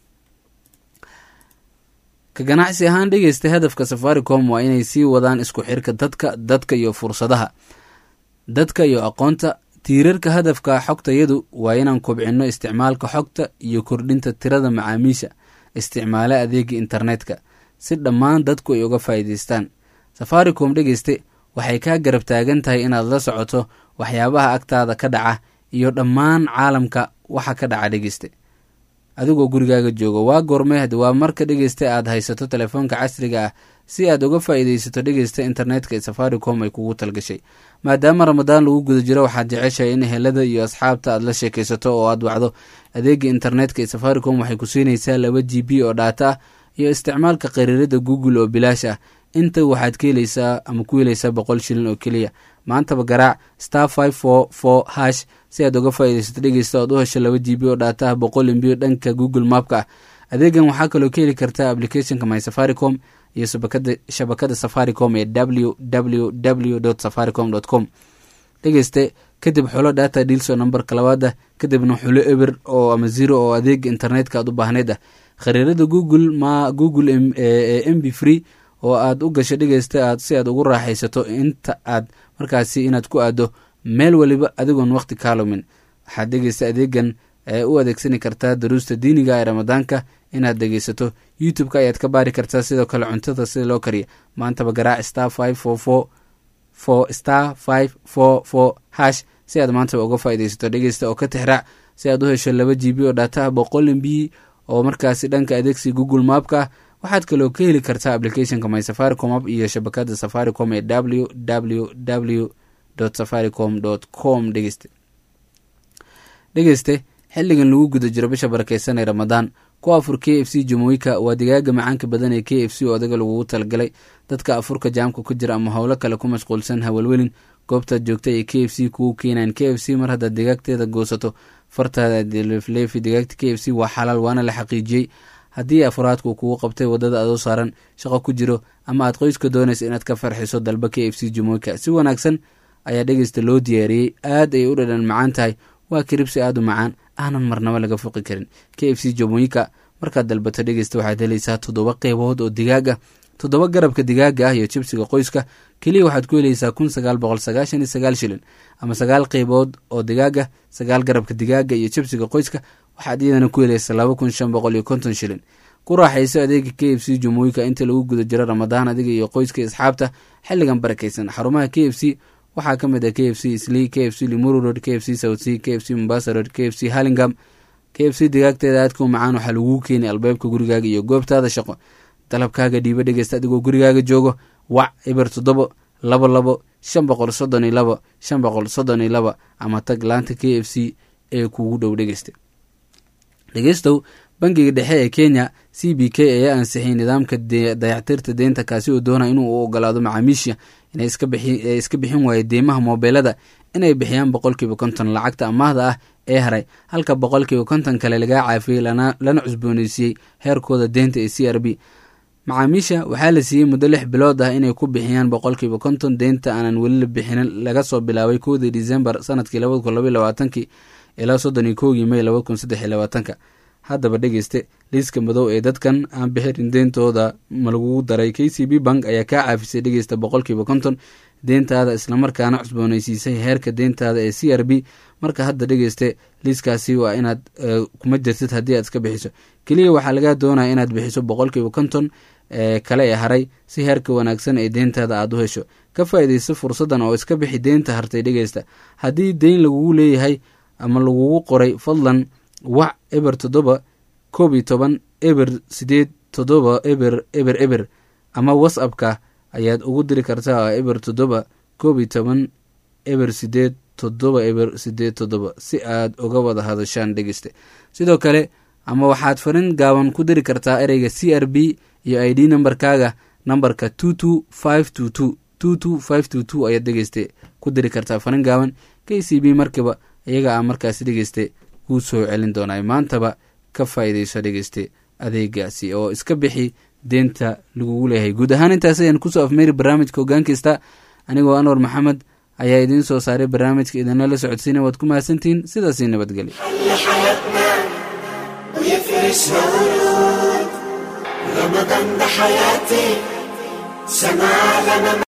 ka ganacsi ahaan dhegeysta hadafka safaricom waa inay sii wadaan isku xirka dadka dadka iyo fursadaha dadka iyo aqoonta tiirarka hadafka xogtayadu waa inaan kobcinno isticmaalka xogta iyo kordhinta tirada macaamiisha isticmaala adeega internetka si dhammaan dadku ay uga faa'iidaystaan safaricom dhegeyste waxay kaa garab taagan tahay inaad la socoto waxyaabaha agtaada ka dhaca iyo dhammaan caalamka waxa ka dhaca dhegeyste adigoo gurigaaga jooga waa goormeehd waa marka dhegeysta aad haysato telefoonka casriga ah si aad uga faa'iidaysato dhegeysta internetka ee safaricom ay kugu talgashay maadaama ramadaan lagu guda jiro waxaad jeceshahay in helada iyo asxaabta aad la sheekaysato oo aad wacdo adeega internetka ee safaricom waxay ku siinaysaa laba g b oo dhaata ah iyo isticmaalka qariirada google oo bilaash ah inta waxaad ka helaysaa ama ku helaysaa boqol shilin oo keliya maantaba garaac star five four four hash si aad uga faa'iidaysato dhegeysta ood u hesho laba g b oo dhaata ah boqol imbiyo dhanka google mapka ah adeegan waxaa kaloo ka heli kartaa applicationka my safaricom iyo shabakada safaricom ee w w w safaricom com dhegeyste kadib xulo data dealso nambarka labaada kadibna xulo eber oo ama zero oo adeega internetka aad u baahneyd ah khariirada google ma google m b free oo aad u gasho dhegeysta aad si aad ugu raaxaysato inta aad markaasi inaad ku aado meel weliba adigoon waqti kaalumin waxaad dhegeysta adeegan u adeegsani kartaa daruusta diiniga ee ramadaanka inaad dhegeysato youtube-ka ayaad ka baari kartaa sidoo kale cuntada sida loo kariya maantaba garaac star five four four four star five four four hash si aad maantaba uga faaidaysato dhegeysta oo ka tixraac si aad u hesho laba g b oo dhaataha boqol m b oo markaasi dhanka adeegsi google mapka ah waxaad kaloo ka heli kartaa applicationka my safaricom app iyo shabakada safaricom ee w w w safaricom com dhegeyste dhegeyste xilligan lagu guda jiro bisha barakeysan ee ramadaan ku afur k f c jamooyinka waa digaaga macaanka badan ee k f c oo adaga lagugu talagalay dadka afurka jaamka ku jira ama howlo kale ku mashquulsan hawalwelin goobtaad joogta ee k f c kugu keenayan k f c mar haddaad digaagteeda goosato fartaada leefleefi digaagta k f c waa xalaal waana la xaqiijiyey haddii afuraadku kugu qabtay wadada adoo saaran shaqo ku jiro ama aad qoyska doonaysa inaad ka farxiso dalba k f c jamooyinka si wanaagsan ayaa dhegeysta loo diyaariyey aad ay u dhadhan macaan tahay waa kiribsi aad u macaan aanan marnaba laga foqi karin k f c jamooyinka markaad dalbato dhegeysta waxaad helaysaa toddoba qeybood oo digaag ah toddoba garabka digaaga ah iyo jibsiga qoyska keliya waxaad ku helaysaa kun sagaal boqol sagaashan iyo sagaal shilin ama sagaal qeybood oo digaaga sagaal garabka digaaga iyo jibsiga qoyska waxaad iyadana ku helaysaa laba kun shan boqol iyo konton shilin ku raaxayso adeega k f c jamooyinka inta lagu guda jiro ramadaan adiga iyo qoyska asxaabta xilligan barakeysan xarumaha k f c waxaa ka mid ah k f c sli k f c limuru road k f c south c k f c mombasa road k f c hallingam k f c digaagteeda aadka u macaan waxaa laguu keenay albaabka gurigaaga iyo goobtaada shaqo dalabkaaga dhiibo dhegeysta adigoo gurigaaga joogo wac eber toddobo labo labo shan boqol soddon iyo labo shan boqol soddon iyo laba ama tag laanta k f c ee kugu dhow dhegeysta dhegeystow bangiga dhexe ee kenya c b k ayaa ansixiyay nidaamka dayactirta deynta kaasi oo doonaya inuu u ogolaado macaamiisha inay iska bixin waayo deymaha moobeelada inay bixiyaan boqolkiiba konton lacagta amaahda ah ee haray halka boqolkiiba konton kale lagaa caafiyey lana cusbooneysiiyey heerkooda deynta ee c r b macaamiisha waxaa la siiyey muddo lix bilood ah inay ku bixiyaan boqolkiiba konton deynta aanan weli la bixinin laga soo bilaabay kowdii disembar sanadkii labada kun labaiy labaatankii ilaa soddon iyo kowgii may labada kun saddex iyo labaatanka haddaba dhegeyste liiska madow ee dadkan aan bixinin deyntooda ma lagugu daray k c b bank ayaa kaa caafisay dhegeysta boqolkiiba konton deyntaada islamarkaana cusbooneysiisay heerka deyntaada ee c r b marka hadda dhegeyste liiskaasi waa inaad kuma jirtid haddii aad iska bixiso keliya waxaa lagaa doonaya inaad bixiso boqolkiiba konton ee kale ee haray si heerka wanaagsan ee deyntaada aada u hesho ka faa-ideyso fursaddan oo iska bixi deynta hartay dhegeysta haddii deyn lagugu leeyahay ama lagugu qoray fadlan wac eber toddoba koob iyo toban eber sideed toddoba eber eber eber ama whatsappka ayaad ugu diri kartaa eber toddoba koob iyo toban eber sideed toddoba eber sideed toddoba si aad uga wada hadashaan dhegeyste sidoo kale ama waxaad farin gaaban ku diri kartaa ereyga c r b iyo i d nambarkaaga nambarka two two five two two two two five two two ayaad dhegeyste ku diri kartaa farin gaaban k c b markiiba iyaga a markaasi dhegeyste kuu soo celin doonaa maantaba ka faa-ideyso dhegeyste adeegaasi oo iska bixi deenta lagugu leeyahay guud ahaan intaas ayaan kusoo afmeeri barnaamijka hogaankista anigoo anwar maxamed ayaa idiin soo saaray barnaamijka idinla la socodsiina waad ku mahadsantihiin sidaasii nabadgelya لحياتنا ويفرشنا ورود رمضان ده حياتي سمع لنا